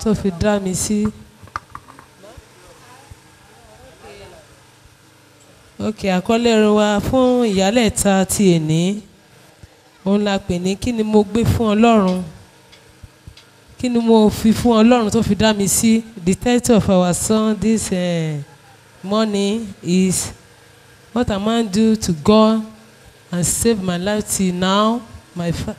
tó fi dá mi sí. ok àkọlé ọ̀rọ̀ wa fún ìyálẹ̀ta ti èní òun la pè ní kí ni mo gbé fún ọlọ́run kí ni mo fi fún ọlọ́run tó fi dá mi sí the title of our song this uh, morning is what am I do to God and save my life till now my fa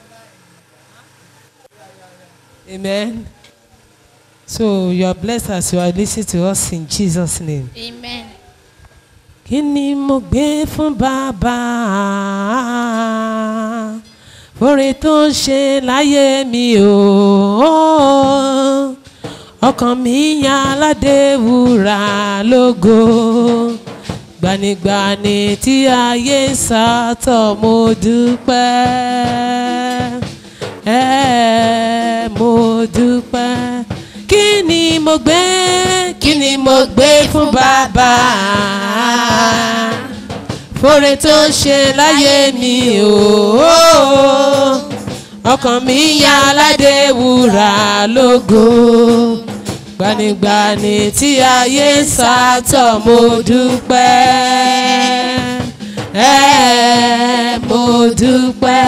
amen so you are blessed as you are listening to us in Jesus name. Amen. kí ni mo gbé fún bàbá oore tó ń ṣe láyé mi o ọkàn mi yan aládé wúrà lógo gbanigbani tí ayé ń sátọ̀ mo dúpẹ́ ẹ mo dúpẹ́ kí ni mo gbé kí ni mo gbé fún bàbá fóore tó ń ṣe láyé mi o ọkàn mi ya aládé wúrà lógo gbanigbani tí ayé ń sátọ̀ mo dúpẹ́ ẹ mo dúpẹ́.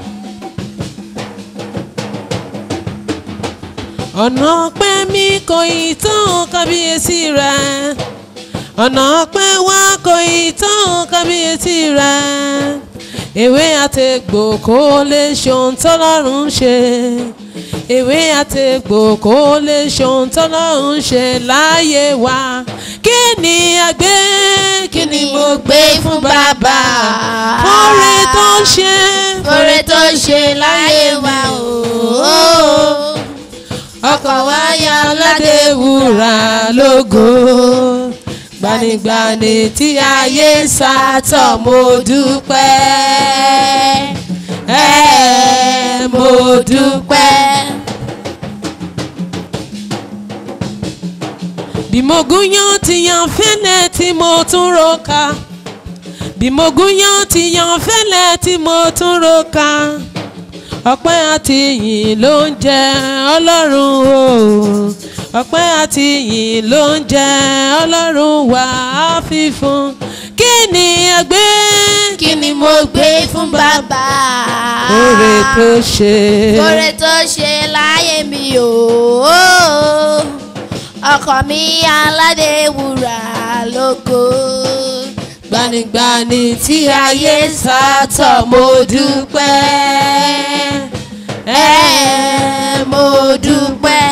ọ̀nà ọpẹ́ mi kò ì tán kábíyèsí rẹ̀ ọ̀nà ọpẹ́ wa kò ì tán kábíyèsí rẹ̀ ewé àtẹ̀gbò kò lè ṣohun tọ́lọ́run ṣe ewé àtẹ̀gbò kò lè ṣohun tọ́lọ́run ṣe láyé wa kí ni a gbé kí ni mo gbé fún bàbá fúnre tó ń ṣe Oore tó ń ṣe láyé wa o. ọkọ̀ wa ya aládé wúrà lógo gbanigbani tí ayé ń sátọ̀ mo dúpẹ́ ẹ mo dúpẹ́. bí mo gúnyán ti yan fẹ́lẹ́ tí mo tún roka bí mo gúnyán ti yan fẹ́lẹ́ tí mo tún roka ọpẹ́ àti ìyìn ló ń jẹ ọlọ́run o ọpẹ́ àti ìyìn ló ń jẹ ọlọ́run wà á fi fún kí ni a gbé Kí ni mo gbé fún bàbá? oore tó ṣe Oore tó ṣe láyé mi o. Ọkọ mi aládé wúrà lógo. gbanigbani tí ayé ń sátọ̀ mo dúpẹ́ ẹ mo dúpẹ́.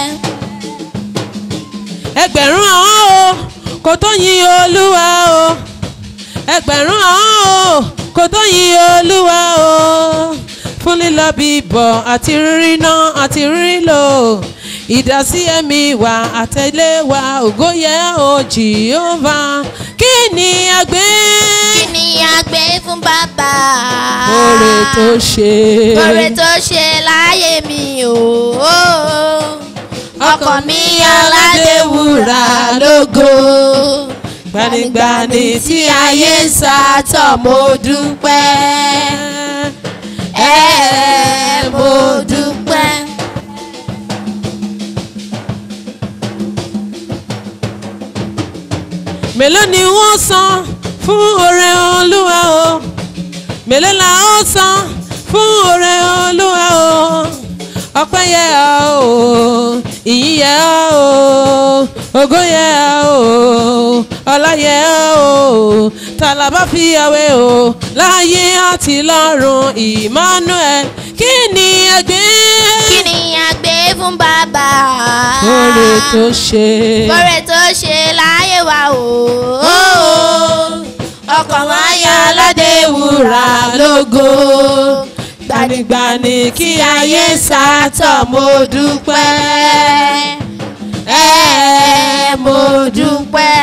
ẹgbẹ̀rún àwọn o kò tó yin olúwa o ẹgbẹ̀rún àwọn o kò tó yin olúwa o fún lílọ bíbọ̀ àti rírí náà àti rírí lò ìdásí ẹ̀mí wa àtẹ̀lé wa ògo yẹ o jìhóvá kí ni a gbé Kí ni a gbé fún bàbá? oore tó ṣe Oore tó ṣe láyé mi o. Ọkọ mi aládé wúrà lógo. gbanigbani tí ayé ń sátọ̀ mo dúpẹ́ ẹ mo dúpẹ́. mélòó ni wọ́n san fún oore olúwa o mélòó la ó san fún oore olúwa o ọpẹ́ yẹ ọ́ o ìyìn yẹ ọ́ o ògo yẹ ọ́ o ọlá yẹ ọ́ o tàlàbà fi àwẹ̀ o láyé àti lọ́run Emmanuel kí ni ẹgbẹ́ Kí ni a gbé fún bàbá? oore tó ṣe Oore tó ṣe láyé wa o. Ọkọ̀ wa ya aládé wúrà lógo. gbanigbani kí ayé sátọ̀ mo dúpẹ́ ẹ mo dúpẹ́. dúpẹ́.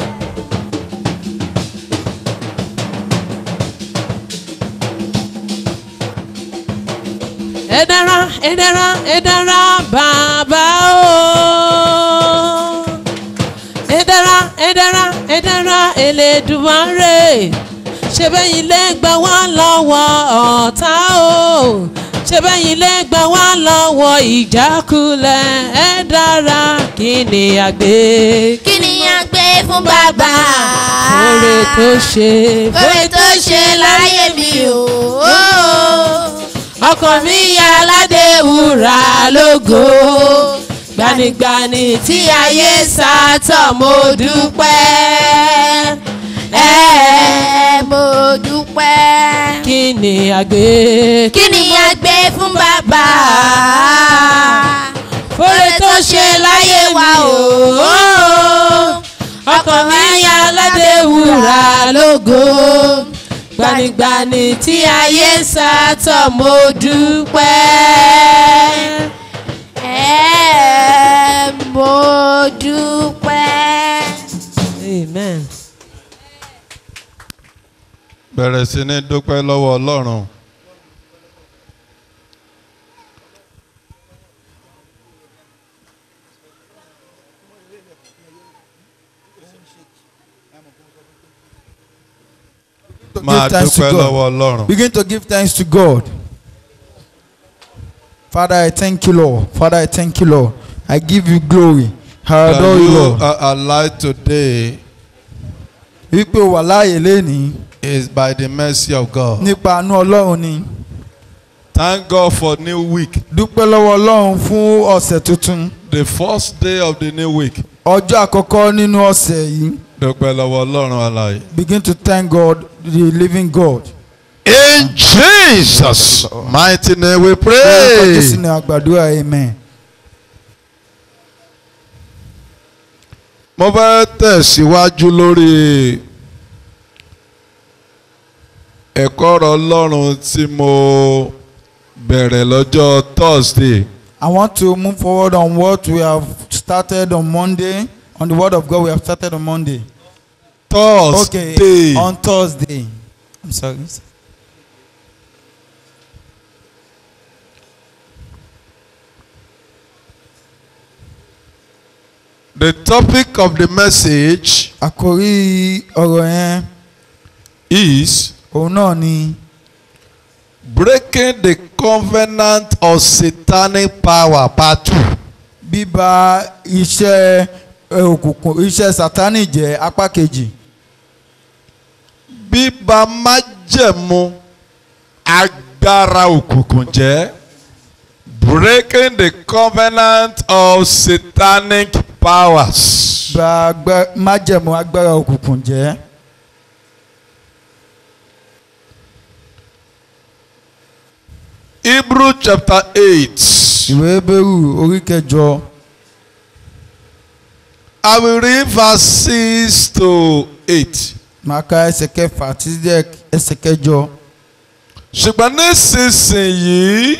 ẹ dára ẹ dára ẹ dára bàbá o ẹ dára ẹ dára ẹ dára Elédùmarè ṣe bẹ́yìn lè gbà wá lọ́wọ́ ọ̀tá o ṣe bẹ́yìn lè gbà wá lọ́wọ́ ìjákulẹ̀ ẹ dára kí ni àgbé kí ni a gbé fún bàbá. oore tó ṣe Oore tó ṣe láyé mi o. ọkàn mi yá aládé wúrà lógo gbanigbani tí ayé sátọ̀ mo dúpẹ́ Ẹ mo dúpẹ́. kí ni àgbé Kí ni a gbé fún bàbá? oore tó ṣe láyé wa o ọkàn mi yá aládé wúrà lógo gbanigbani tí ayé sátọ̀ mo dúpẹ́. Ẹ mo dúpẹ́. amen. bẹ̀rẹ̀ sí ní dúpẹ́ lọ́wọ́ ọlọ́run. to máa give thanks to dúpẹ́ God. lọ́wọ́ ọlọ́run. Begin to give thanks to God. Father, I thank you, Lord. Father, I thank you, Lord. I give you glory. I That adore you, you Lord. are alive today Wípé o wà láàyè lénìí is by the mercy of God. nípa àánú Ọlọ́run ni. Thank God for new week. Dúpẹ́ lọ́wọ́ Ọlọ́run fún ọ̀sẹ̀ tuntun. The first day of the new week. Ọjọ́ àkọ́kọ́ nínú ọ̀sẹ̀ yìí. Dúpẹ́ lọ́wọ́ ọlọ́run alààyè. Begin to thank God, the living God. In Jesus' mighty name we Lórúkọ pray. Jésù ni àgbàdúrà amen. Mo fẹ́ tẹ̀síwájú lórí ẹ̀kọ́ ọ̀rọ̀ ọlọ́run tí mo bẹ̀rẹ̀ lọ́jọ́ Thursday. I want to move forward on what we have started on Monday. On the word of God we have started on Monday. Thursday. Okay, on Thursday. I'm sorry. The topic of the message Àkòrí ọ̀rọ̀ yẹn is òun náà ni breaking the covenant of satanic power part two. bíba iṣẹ́ ẹ, òkùnkùn iṣẹ́ Sátánì jẹ́ apá kejì. bíba májẹ̀mú agbára òkùnkùn jẹ́ breaking the covenant of satanic powers. Gba agbá- májẹ̀mú agbára òkùnkùn jẹ́. Hebrew chapter eight. Ìwé Hébérù orí kẹjọ. I will read verse six to eight. Màá ka ẹsẹ̀ kẹfà títí dé ẹsẹ̀ kẹjọ. ṣùgbọ́n nísinsìnyí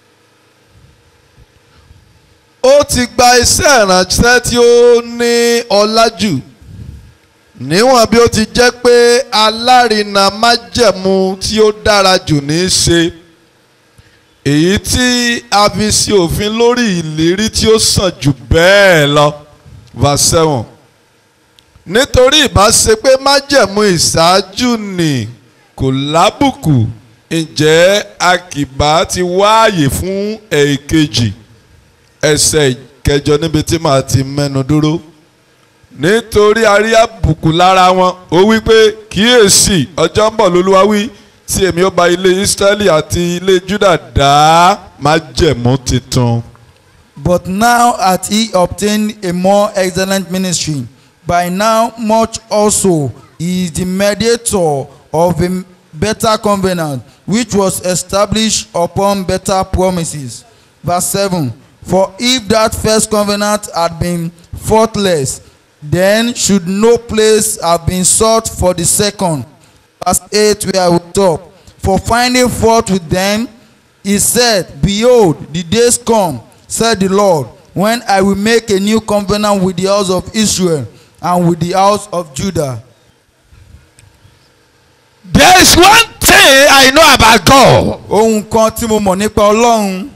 ó ti gba iṣẹ́ ìránṣẹ́ tí ó ní ọlá jù níwọ̀n bí ó ti jẹ́ pé alárinà májẹ̀mú tí ó dára jù ní í ṣe èyí tí a fi ṣe òfin lórí ìlérí tí ó sàn jù bẹ́ẹ̀ lọ verse seven nítorí ìbá ṣe pé májẹ̀mú ìṣáájú ni kò lábùkù ǹjẹ́ a kì bá ti wáàyè fún èkejì ẹsẹ̀ ìkẹjọ níbi tí màá ti mẹ́nu dúró nítorí a rí àbùkù lára wọn ó wí pé kíyèsí ọjọ́ ń bọ̀ lólúwa wí tí èmi ó bá ilé Ísírẹ́lì àti ilé Júdà dá májẹ̀mú titun. But now hath he obtained a more excellent ministry. By now much also he is the mediator of a better covenant, which was established upon better promises. Verse 7 For if that first covenant had been faultless, then should no place have been sought for the second. Verse 8 where we stop. For finding fault with them, he said, Behold, the days come, said the Lord, when I will make a new covenant with the house of Israel and with the house of Judah. There is one thing I know about God. Ohun kan tí mo mọ̀ nípa Ọlọ́run,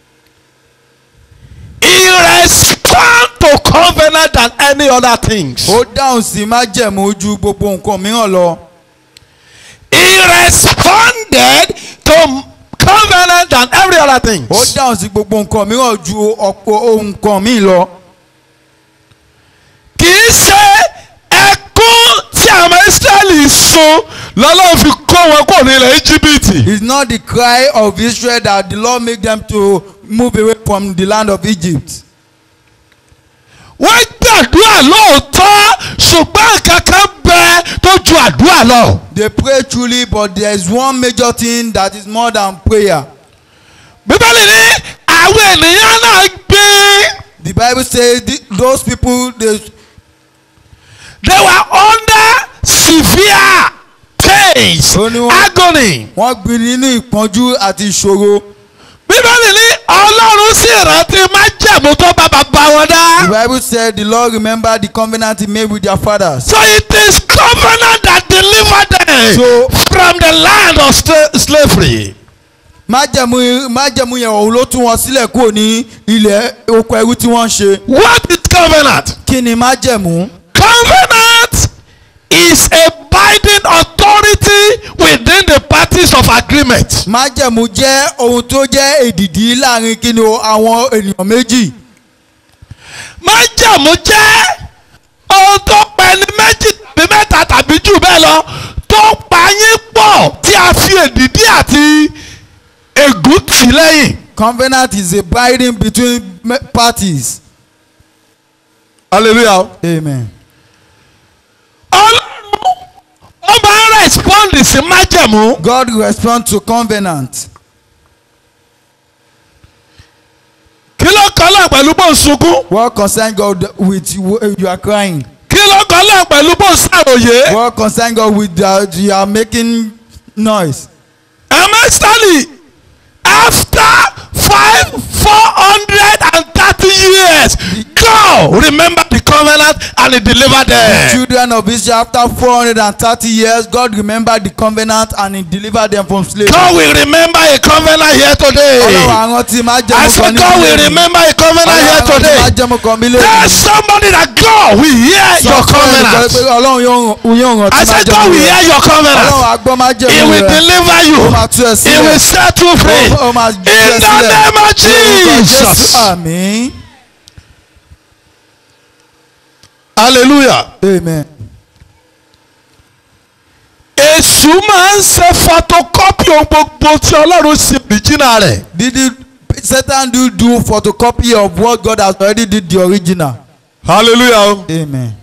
He responds to covenant than any other things. ó dáhùn sí májẹ̀mú ju gbogbo nǹkan mìíràn lọ. He responded to covenant than every other thing. ó dáhùn sí gbogbo nǹkan mìíràn ju ọ̀pọ̀ ohun kan míì lọ. kì í ṣe ẹkún tí àwọn Ísírẹ́lì sun lọ́lọ́run fi kó wọn kúrò ní ilẹ̀ Íjíbítì. It's not the cry of Israel that the Lord make them to move away from the land of Egypt. wọ́n gbàdúrà lóòótọ́ ṣùgbọ́n kankan bẹ tó ju àdúrà lọ. They pray truly, but there is one major thing that is more than prayer. bíbélì ní àwọn ènìyàn náà gbé The Bible says th- those people they they were under severe pains Ó ní wọ́n- agony. wọ́n gbin nínú ìpọ́njú àti ìṣòro. bíbélì ní ọlọ́run sì rántí májẹ̀mú tó bá bàbá wọn The dá. Bible said the Lord remembered the covenant he made with their fathers. so it is covenant that delivered them So- from the land of sla- slavery. májẹ̀mú májẹ̀mú yẹn òun ló tú wọn sílẹ̀ kúrò ní ilẹ̀ oko ẹrú tí wọ́n ń ṣe. what is covenant? kí ni májẹ̀mú? covenant is a binding authority within the parties of agreement. májẹ̀mú jẹ́ ohun tó jẹ́ èdìdí láàrin kí ni o àwọn ènìyàn méjì. májẹ̀mú jẹ́ ohun tó pẹ́ ní méjì tàbí mẹ́ta tàbí jù bẹ́ẹ̀ lọ tó pa yín pọ̀ tí a fi èdìdí àti ègún tì lẹ́yìn. covenant is a binding between me- parties. hallelujah. amen. ọlọ́run ó máa ń respond sí májẹ̀mú. God respond to covenant. kí ló kọ́ lọ pẹ̀lú bó ń sunkún. what concern God with you you are crying. kí ló kọ́ lọ pẹ̀lú bó ń ṣàròyé. what concern God with that you are making noise. Amestali after five four hundred and thirty years God remember the covenant and he delivered them. children of Israel after four hundred and thirty years God remembered the covenant and he delivered them from slavery. God will remember a covenant here today. ọlọ́run àwọn tí máa jẹ́ I said God will remember a covenant here ọlọ́run àwọn tí máa today. jẹ́ mọ́ kan mílíọ̀nù. Tell somebody that God will hear your covenant. ọlọ́run yóò yóò I rántí máa said jẹ́ God mọ́ will rẹ̀. hear your ọlọ́run covenant. àgbọ̀ máa jẹ́ He mọ́ will rẹ̀. deliver you. ó máa tú ẹ He will sílẹ̀. set you free. Ó- ó máa tú ẹ In the sílẹ̀. name of Lórúkọ Jésù. Jesus. àmín. Hallelujah. amen. èṣù máa ń ṣe photocopy ohun gbogbo tí ọlọ́run ṣe original rẹ̀. did it Satan do do photocopy of what God has already did the original. hallelujah. amen.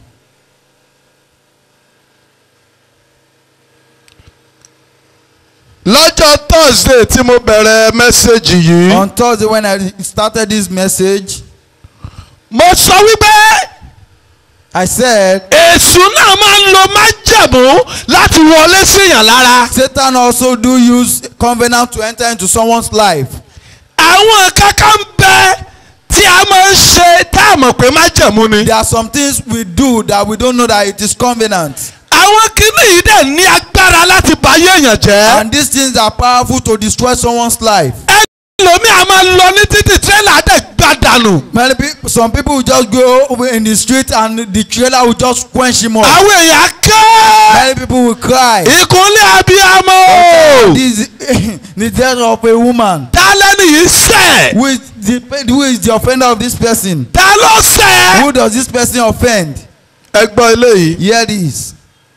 lọ́jọ́ thursday tí mo bẹ̀rẹ̀ mẹ́sẹ̀gì yìí. on Thursday when I started this message mo sọ wípé I said èṣù náà máa ń lo májẹ̀mú láti wọlé síyàn lára. Satan also do use covenant to enter into someone's life. àwọn kankan ń bẹ tí a máa ń ṣe tá a mọ̀ pé májẹ̀mú ni. There are some things we do that we don't know that it is covenant. àwọn kinní yìí dẹ̀ ní agbára láti bayé èèyàn jẹ́. And these things are powerful to destroy someone's life. ẹlòmíì a máa lọ ní títì tírélà dẹ̀ gbà dànù. Many people, some people will just go over in the street and the trailer will just quench him up. àwọn èèyàn kẹ́ Many people will cry. ìkúnlẹ̀ abiyamọ. This the death of a woman. dálẹ́nì yìí sẹ̀. Who is the who is the offender of this person? ta ló sẹ̀. Who does this person offend? ẹ gbọ́ eléyìí. Here this.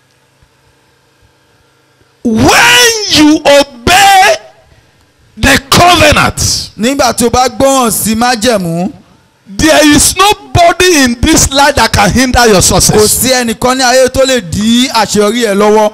when you obey the covenant Nígbà tí o bá gbọ́ràn sí májẹ̀mú, there is nobody in this life that can hinder your kò success. sí ẹnìkan ní ayé tó lè dí àṣeyọrí ẹ lọ́wọ́.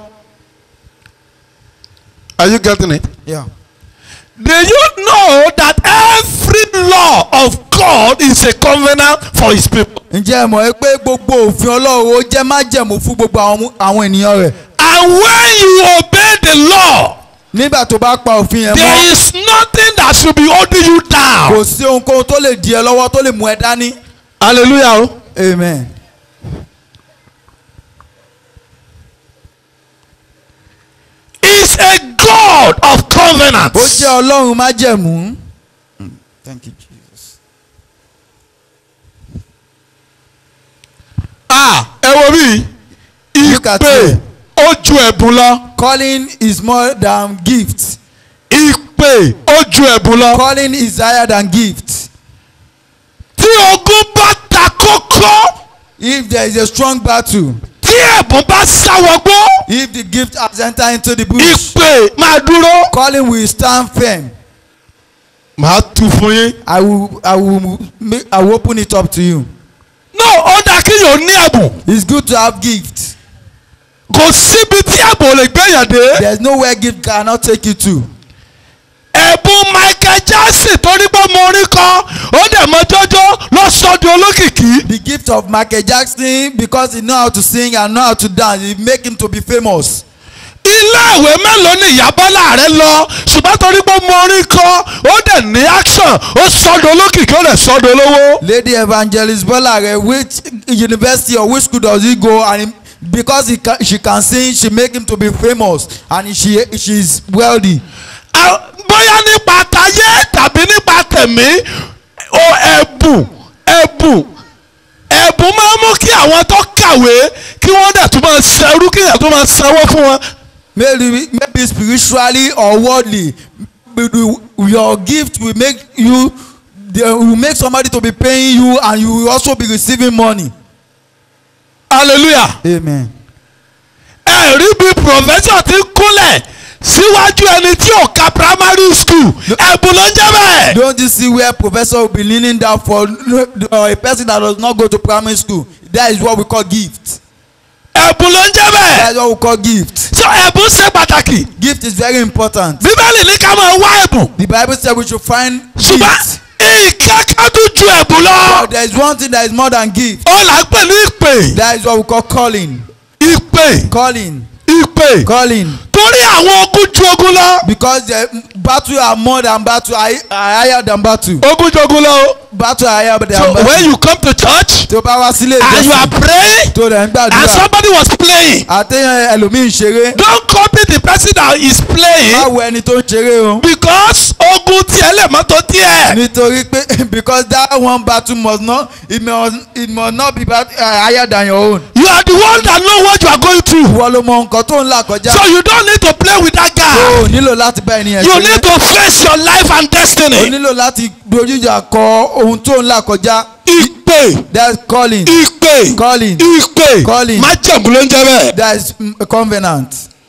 are you getting it. Yeah. do you know that every law of God is a covenant for his people. Ǹjẹ́ ẹ mọ̀ ẹ́ pé gbogbo òfin Ọlọ́run ó jẹ́ májẹ̀mú fún gbogbo àwọn àwọn ènìyàn rẹ̀? and when you obey the law Nígbà tó bá pa òfin yẹn there mọ́, is nothing that should be holding you kò down. sí ohunkóhun tó lè di ẹ lọ́wọ́ tó lè mú ẹ dání. hallelujah. o. Amen. is a God of covenant. Ó jẹ́ Ọlọ́run májẹ̀mú. Thank you Jesus. ah ẹ wo bí Look at ìpè you. ó ju ẹ̀bùn lọ. Calling is more than gift. ìpè ìpè ó ju ẹ̀bùn lọ. Calling is higher than gift. tí ogun bá ta kókó If there is a strong battle, tí ẹ̀bùn bá sáwọ́gbó if the gift has entered into the bush, ìpè máa dúró. calling will stand firm. màá tu fún yín. I will, I will, make, I will open it up to you. no ó dáa kéèyàn ní ẹ̀bùn It's good to have gift. kò síbi tí ẹ̀bùn ò lè gbéyàn dé. There's nowhere gift cannot take you to. ẹ̀bùn Michael Jackson torí pé mo rí kọ́ ó dẹ̀ mọ jọ́jọ́ lọ sọ́dún olókìkí. The gift of Michael Jackson because he know how to sing and know how to dance, it make him to be famous. ilé ìwé mélòó ni ìyá Bọ́lá rẹ lọ ṣùgbọ́n torí pé mo rí kọ́ ó dẹ̀ ní action ó sọ́dún olókìkí ó dẹ̀ sọ́dún olówó. Lady Evangelist Bolare, which university or which school does he go? And he, because he can, she can sing, she make him to be famous, and she she is wealthy. À- bóyá nípa tayé tàbí nípa tẹ̀mí o ẹ̀bùn ẹ̀bùn ẹ̀bùn máa ń mú kí àwọn tó kàwé kí wọ́n dẹ̀ tún máa ṣerú kí èèyàn tún máa sanwó fún wọn. Maybe maybe spiritually or worldly, but the- your gift will make you, they will make somebody to be paying you, and you will also be receiving money. hallelujah. Amen. ẹ rí bí professor ti kúnlẹ̀ síwájú ẹni tí ò ka primary school ẹ̀bùn ló ń jẹ́ bẹ́ẹ̀. Don't you see where professor will be leaning down for uh, a person that does not go to primary school? That is what we call gift. ẹ̀bùn ló ń jẹ́ bẹ́ẹ̀. That is what we call gift. so ẹ̀bùn ṣe pàtàkì. Gift is very important. bíbélì ní ká máa wá ẹ̀bùn. The Bible said we should find ṣùgbọ́n gift. ìkẹ́kẹ́ tó ju ẹ̀bùn lọ. But there is one thing that is more than gift. ó là ń pè ní ìpè. That is what we call calling. ìpè Calling. ìpè. Calling. torí àwọn ogun ju ogun lọ. Because the battle are more than battle, are are higher than battle. ogun ju ogun lọ. o. Battle are higher than so battle. when you come to church Tó bá wá sílé and you are ìjọsìn praying tó rẹ̀ ń and gbàdúrà. somebody was playing Àtẹ̀yìn ẹlòmíì ń ṣeré. don't copy the person that is playing Báwo ẹni tó ń ṣeré o? because ogun tiẹ̀ lè mọ́ tó tiẹ̀. nítorí pé because that one battle must not it must it must not be bat, uh, higher than your own. you are the one that know what you are going through ìwọ ló mọ nǹkan tó ń là kọjá. so you don't need to play with that guy o nílò láti bá ènìyàn you need to face your life and o destiny. nílò láti dojújà kọ ohun tó ń là kọjá. ìpè that's calling ìpè calling ìpè Calling. májẹ̀mú ló ń jẹ́ bẹ́ẹ̀. that is mm, a covenant.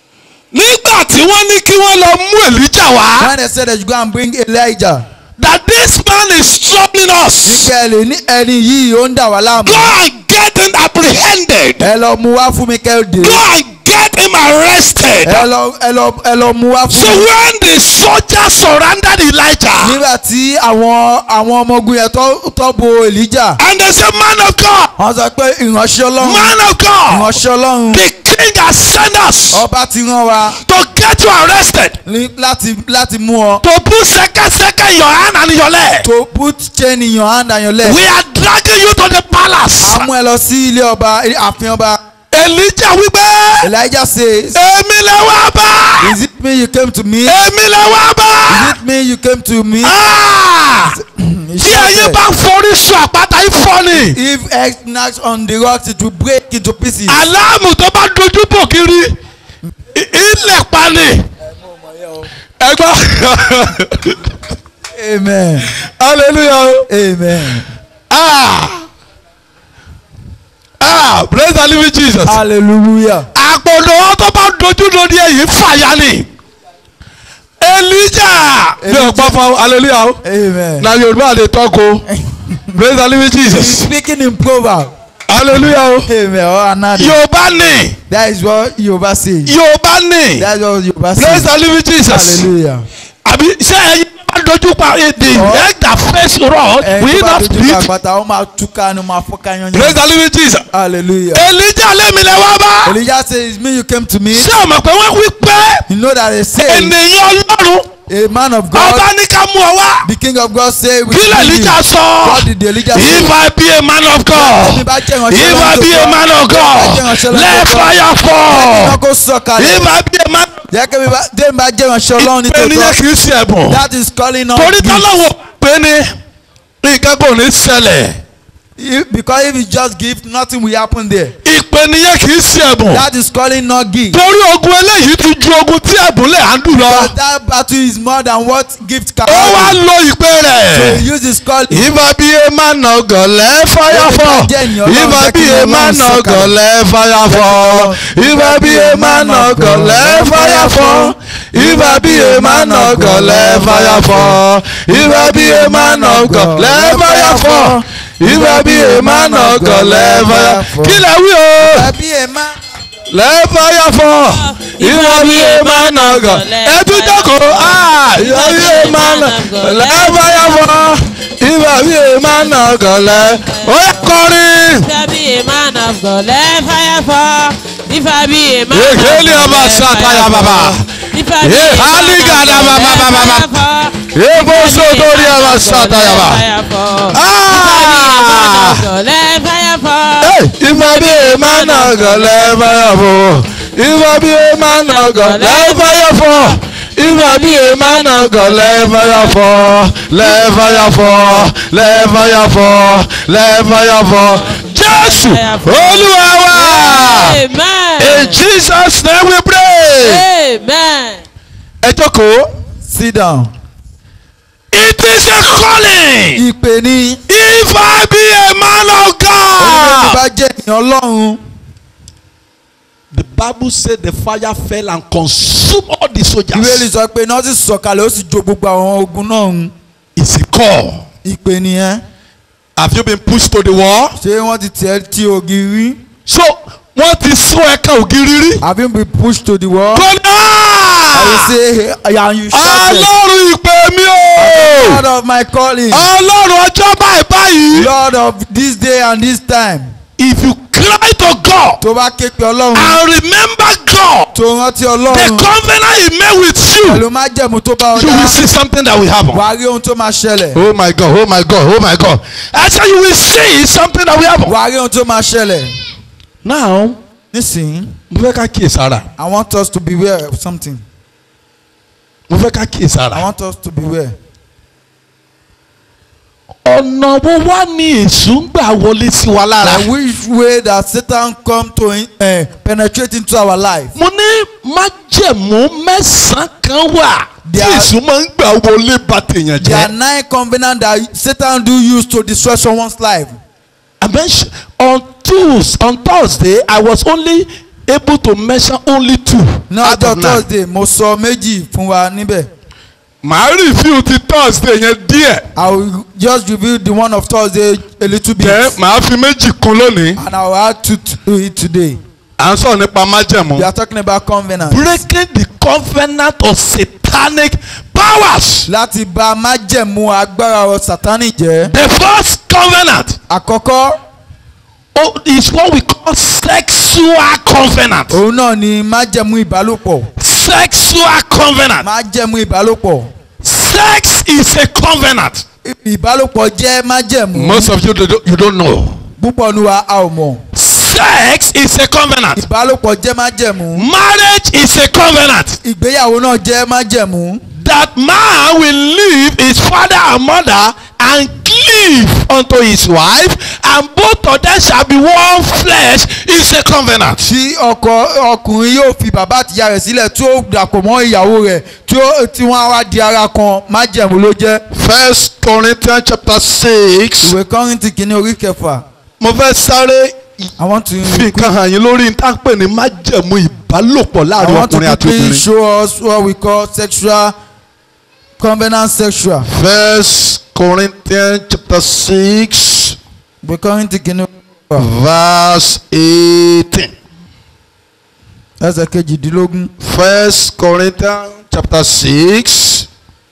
nígbà tí wọ́n ní kí wọ́n lọ mú èlíjà wá when they said they should go and bring Elijah. that this man is troubling us níkẹ́ lè ní ẹni yìí ó ń dà wá láàmú. go and get him apprehended ẹ lọ mú wá fún mi kẹ́hìndé. go and get him arrested. ẹ lọ ẹ lọ ẹ lọ mú wá so fún mi. when the soldiers surrounded Elijah nígbà tí àwọn àwọn ọmọ ogun yẹn tó tó bo Elijah. and they say man of God wọ́n sọ pé ìránṣẹ́ ọlọ́run man of God ìránṣẹ́ ọlọ́run the king has sent us ọba ti rán wa to get you arrested ní- láti láti mú ọ. to put sekeseke in your hand and in your leg to put chain in your hand and your leg. we are dragging you to the palace. a mú ẹ lọ sí ilé ọba ààfin ọba. Elijah wípé Elijah says èmi lè wá bá is it me you came to me. is èmi lè wá bá it me you came to me. Ah! He tí ẹyin shouted, bá forí sọ àpáta ifọ̀ ni if egg knacks on the rocks it will break into pieces. aláàmù tó bá dojú bò kiri i- ilẹ̀ pa ni ẹgbọ́n amen hallelujah o. amen ah ah praise the living Jesus. hallelujah. àpòlò tó bá dojú lórí ẹ̀yìn fàyà ni Elijah mi ò gbọ́ fún hallelujah o. amen. na Yorùbá dey talk o praise the living he is Jesus speaking in proverb. hallelujah o. amen or another. Yorùbá ni that is what Yorùbá say. Yorùbá ni that is what Yorùbá praise say. the living Jesus. hallelujah. àbí ṣé ẹyin bá dojú pa èdè Ọ̀. egg that face rod ẹni will tó bá not dojú kọ speak àpáta ó máa túká ni ó máa fọ́ká yanyan. praise the living Jesus. hallelujah. Elijah lẹ́mi lẹ́ wá bá Elijah says me you came to me. ṣé o mọ̀ pé wọ́n wí pé you know that they say ènìyàn Ọlọ́run a man of God ọba ní ká mú ọ wá the king of God say we kí lè need Elijah you. sọ what did Elijah say. if I be a man of Ẹni God bá jẹ́ ìránṣẹ́ if I Ọlọ́run be a tó man tọ́, of God bá jẹ́ ìránṣẹ́ Ọlọ́run let tó tọ́, fire iná fall kó sọ̀ kalẹ̀. if I be a man jẹ́ kí mi bá dé mi bá jẹ́ ìránṣẹ́ Ọlọ́run ní ènìyàn tòótọ́ kì í ṣe ẹ̀bùn that is calling on torí gift. tọ́lọ́wọ́ pé ní nǹkan kò ní ṣẹlẹ̀ If, because if you just give, nothing will happen there. ìpè nìyẹn kì í ṣe ẹ̀bùn That is calling not gift. torí ogun eléyìí ti ju ogun tí ẹ̀bùn lè handle lọ But that battle is more than what gift can ó wá do. lo ìpè So rẹ̀. he uses calling. Ìbá bí e máa nà gọ̀lẹ́ fáyàfọ́. Ìbá bí e máa nà gọ̀lẹ́ fáyàfọ́. Ìbá bí e máa nà gọ̀lẹ́ fáyàfọ́. Ìbá bí e máa nà gọ̀lẹ́ fáyàfọ́. Ìbá bí e máa nà gọ̀lẹ́ fáyàfọ́. Ìbá bí e máa nà gọ̀lẹ́ fáyàfọ́. Kí lẹ wí o? Tàbí ẹ̀ má. lẹ́fàyàfọ́ ìwọ́bí ẹ̀ máa nà gọ̀ ẹtú jókòó ìwọ́bí ẹ̀ máa nà lẹ́fàyàfọ́ ìwọ́bí ẹ̀ máa nà gọ̀ lẹ́ ó yẹ kọrin. If I be a man of God, let fire fall. If I be a man Ye of keli God, aba let sataya fire baba. fall. If I be Ye a man hali of gada God, baba let baba fire baba. fall. Ebo If I be a sotori man aba of God, sataya let ba. fire fall. Ah! If I be a man of God, let fire fall. ìwọ́bí ẹ̀ máa nà gọ̀ lẹ́fàyàfọ́ ìwọ́bí ẹ̀ máa nà gọ̀ lẹ́fàyàfọ́ ìwọ́bí ẹ̀ máa nà gọ̀ lẹ́fàyàfọ́ lẹ́fàyàfọ́ lẹ́fàyàfọ́ lẹ́fàyàfọ́ Jésù Olúwa wa. Amen. In Jesus name we pray. Amen. Ẹ jókòó. Sit down. It is a calling. Ìpè ní. If I be a man of Olùdókòwò God. bá jẹ́ ènìyàn Ọlọ́run. The Bible said the fire fell and consumed all the Ìwé soldiers. sọ pé iná sì sọ̀kalẹ̀ ó sì jó gbogbo àwọn ogun náà run. It's a call. Ìpè nìyẹn. Have you been pushed to the wall? Ṣé wọ́n ti tẹ̀ ẹ́ tí ògiri? So wọ́n ti sún ẹ̀ka ògiri rí. Have you been pushed to the wall? Kọ́nà. I will say and you shouted. Ọlọ́run ìpè mi o. Lord of my calling. Ọlọ́run ọjọ́ báyìí báyìí. Lord of this day and this time. If you cry to God Tó bá ké pe Ọlọ́run. and remember God. Tó rántí The Ọlọ́run. covenant he made with you. Pẹ̀lú májẹ̀mú tó bá ọ You will dá. see something that will happen. Wàá rí ohun tó máa ṣẹlẹ̀. Oh my God, oh my God, oh my God. I said you will see something that will happen. Wàá rí ohun tó máa ṣẹlẹ̀. Now, Nísìnyí, mo fẹ́ ká kíyè sára. I want us to beware of something. Mo fẹ́ ká kíyè I sára. want us to beware. Ọ̀nà wo wá ní èṣù ń gbà wọlé sí wa lára? And which way that Satan come to uh, penetrate into our life? Mo ní májẹ̀mú mẹ́sàn-án kan wà tí There are- èṣù máa ń gbà wọlé bà tèèyàn There are jẹ́. nine covenants that Satan do use to destroy someone's life. I mention on Tuesday on Thursday I was only able to mention only two. Ní out ọjọ́ of nine. Thursday, mo sọ méjì fún wa níbẹ̀. Màá review ti Thursday yẹn díẹ̀. I will just review the one of Thursday a little bit. Jẹ́ màá fi méjì kún lónìí. And I will add two to it today. À ń sọ̀rọ̀ nípa májẹ̀mú. We are talking about covenant. breaking the covenant of satanic powers. Láti bà májẹ̀mú agbára ọ Sátánì jẹ́. The first covenant Àkọ́kọ́, oh, is what we call sexual covenant. òun náà ni májẹ̀mú ìbálòpọ̀. Sexual covenant. Májẹ̀mú ìbálòpọ̀. Sex is a covenant. Ìbálòpọ̀ jẹ́ májẹ̀mú. Most of you don't, you don't know. Púpọ̀ nu wa a ò mọ̀. Sex is a covenant. Ìbálòpọ̀ jẹ́ májẹ̀mú. Marriage is a covenant. Ìgbéyàwó náà jẹ́ májẹ̀mú. That man will leave his father and mother and cleave unto his wife, and both of them shall be one flesh. Is a covenant. tí ọkọ ọkùnrin yóò fi bàbá àtìyá rẹ̀ sílẹ̀ tí ó dàpọ̀ mọ́ ìyàwó rẹ̀ tí ó tí wọ́n á wá di ara kan májẹ̀mú ló jẹ́. First Corinthians chapter six. ìwé kọ́rìntì kìíní orí kẹfà Mo fẹ́ sáré I want to fi nǹkan hàn yín lórí ní táǹpẹ̀ ní májẹ̀mú ìbálòpọ̀ I láàrin want to ọkùnrin àti quickly obìnrin. show us what we call sexual covenant sexual. First Corinthians chapter six ìwé kọ́rìntì kìíní orí kẹfà verse eighteen. ẹsẹ̀ kejìdínlógún. First Corinthians chapter six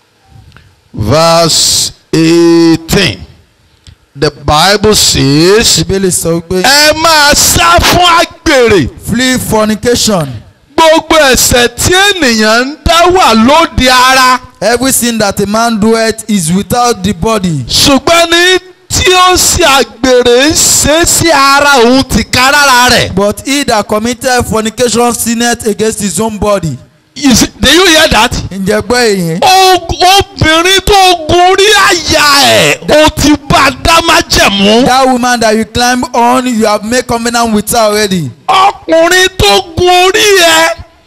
verse eighteen. The Bible says. ìbéèlè sọ wípé ẹ máa sá fún àgbèrè flee fornication gbogbo ẹ̀ṣẹ̀ tí ènìyàn ń dá wà lóde ara every sin that a man doeth is without the body ṣùgbọ́n ní tí ó ṣe àgbèrè ń ṣe sí ara òun tìkárára rẹ̀ but he that committed fornication sinneth against his own body. You see, did you hear that? ǹjẹ́ gbọ́ èyí. O- obìnrin tó gun orí àyà ẹ̀ o ti bá a dá májẹ̀mú. that woman that you climb on you have made covenant with her already. ọkùnrin tó gun orí ẹ̀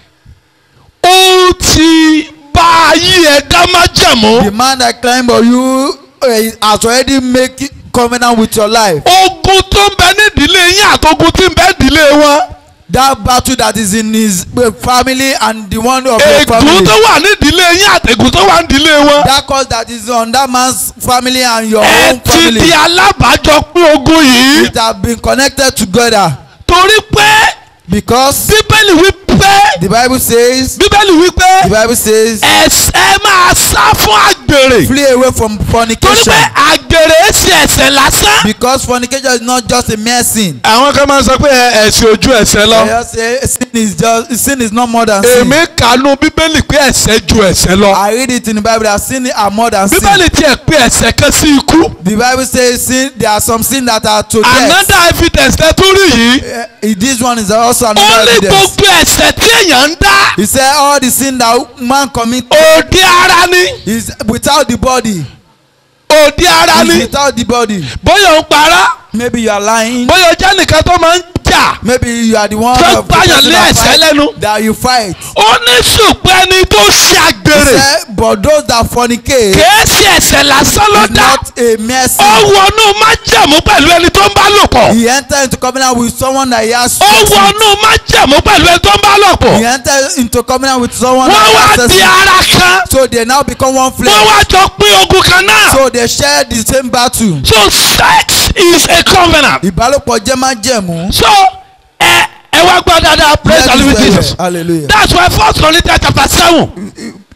o ti bá ayé ẹ̀ dá the májẹ̀mú. man that climb on you uh, has already made covenant with your life. ogun tó ń bẹ nídìílé yín àtogun tí ń bẹ nídìílé wọn. that battle that is in his uh, family and the one of your ègún family. tó wà nídìílé yín àtẹ̀gùn tó wà nídìílé wọn. that cause that is on that man's family and your ẹ own ti family. di alábàájọ pín ogun yìí. it have been connected together torí pé because bíbélì wí pé the bible says bíbélì wí the pé bible says ẹ̀ṣẹ̀ máa sá fún àgbèrè. flee away from torí fornication pé àgbèrè ṣe ẹ̀ṣẹ̀ lásán. because fornication is not just a mere sin. àwọn kan máa ń sọ pé ẹ̀ṣẹ̀ ojú ẹ̀ṣẹ̀ I just say sin is just sin is not more than sin. èmi kànú bíbélì pé ẹ̀ṣẹ̀ ju ẹ̀ṣẹ̀ lọ. I read it in the bible that sin are more than sin. bíbélì tiẹ̀ pé ẹ̀ṣẹ̀ kan sí ikú. the bible says sin there are some sin that are to death. another evidence tẹ́ tún rí yìí. Uh, this one is also ó another ní evidence. gbogbo ẹ̀ṣẹ̀ tí èèyàn ń dá. he said all the sin that man commit òde ara ni. is without the body. òde ara is ni. without the body. bóyá ó ń pará. maybe you are lying. bóyá ó jẹ́ nìkan tó máa ń jà. maybe you are the one Tó of the gbàyàn person lé that ẹ̀ṣẹ̀ fight lẹ́nu. that you fight. ó ní ṣùgbọ́n ẹni tó ṣe he àgbèrè. said but those that fornicate kìí ṣe ẹ̀ṣẹ̀ lásán ló is dá. not a mere ó sin. wọnú májẹ̀mú pẹ̀lú ẹni tó ń bá lò pọ̀. he enter into covenant with someone that he has ó sex with. wọnú májẹ̀mú pẹ̀lú ẹni tó ń bá lò he pọ̀. enter into covenant with someone wọ́n that wá has sex di with. ara kan. so they now become one wọ́n flesh. wá jọ pín ogun kan náà. so they share the same battle. so sex is a covenant. ìbálòpọ̀ jẹ́ májẹ̀mú. so ẹ ẹ wá gbọ́ dáadáa praise the living Jesus. hallelujah. that's why first Corinthians chapter seven.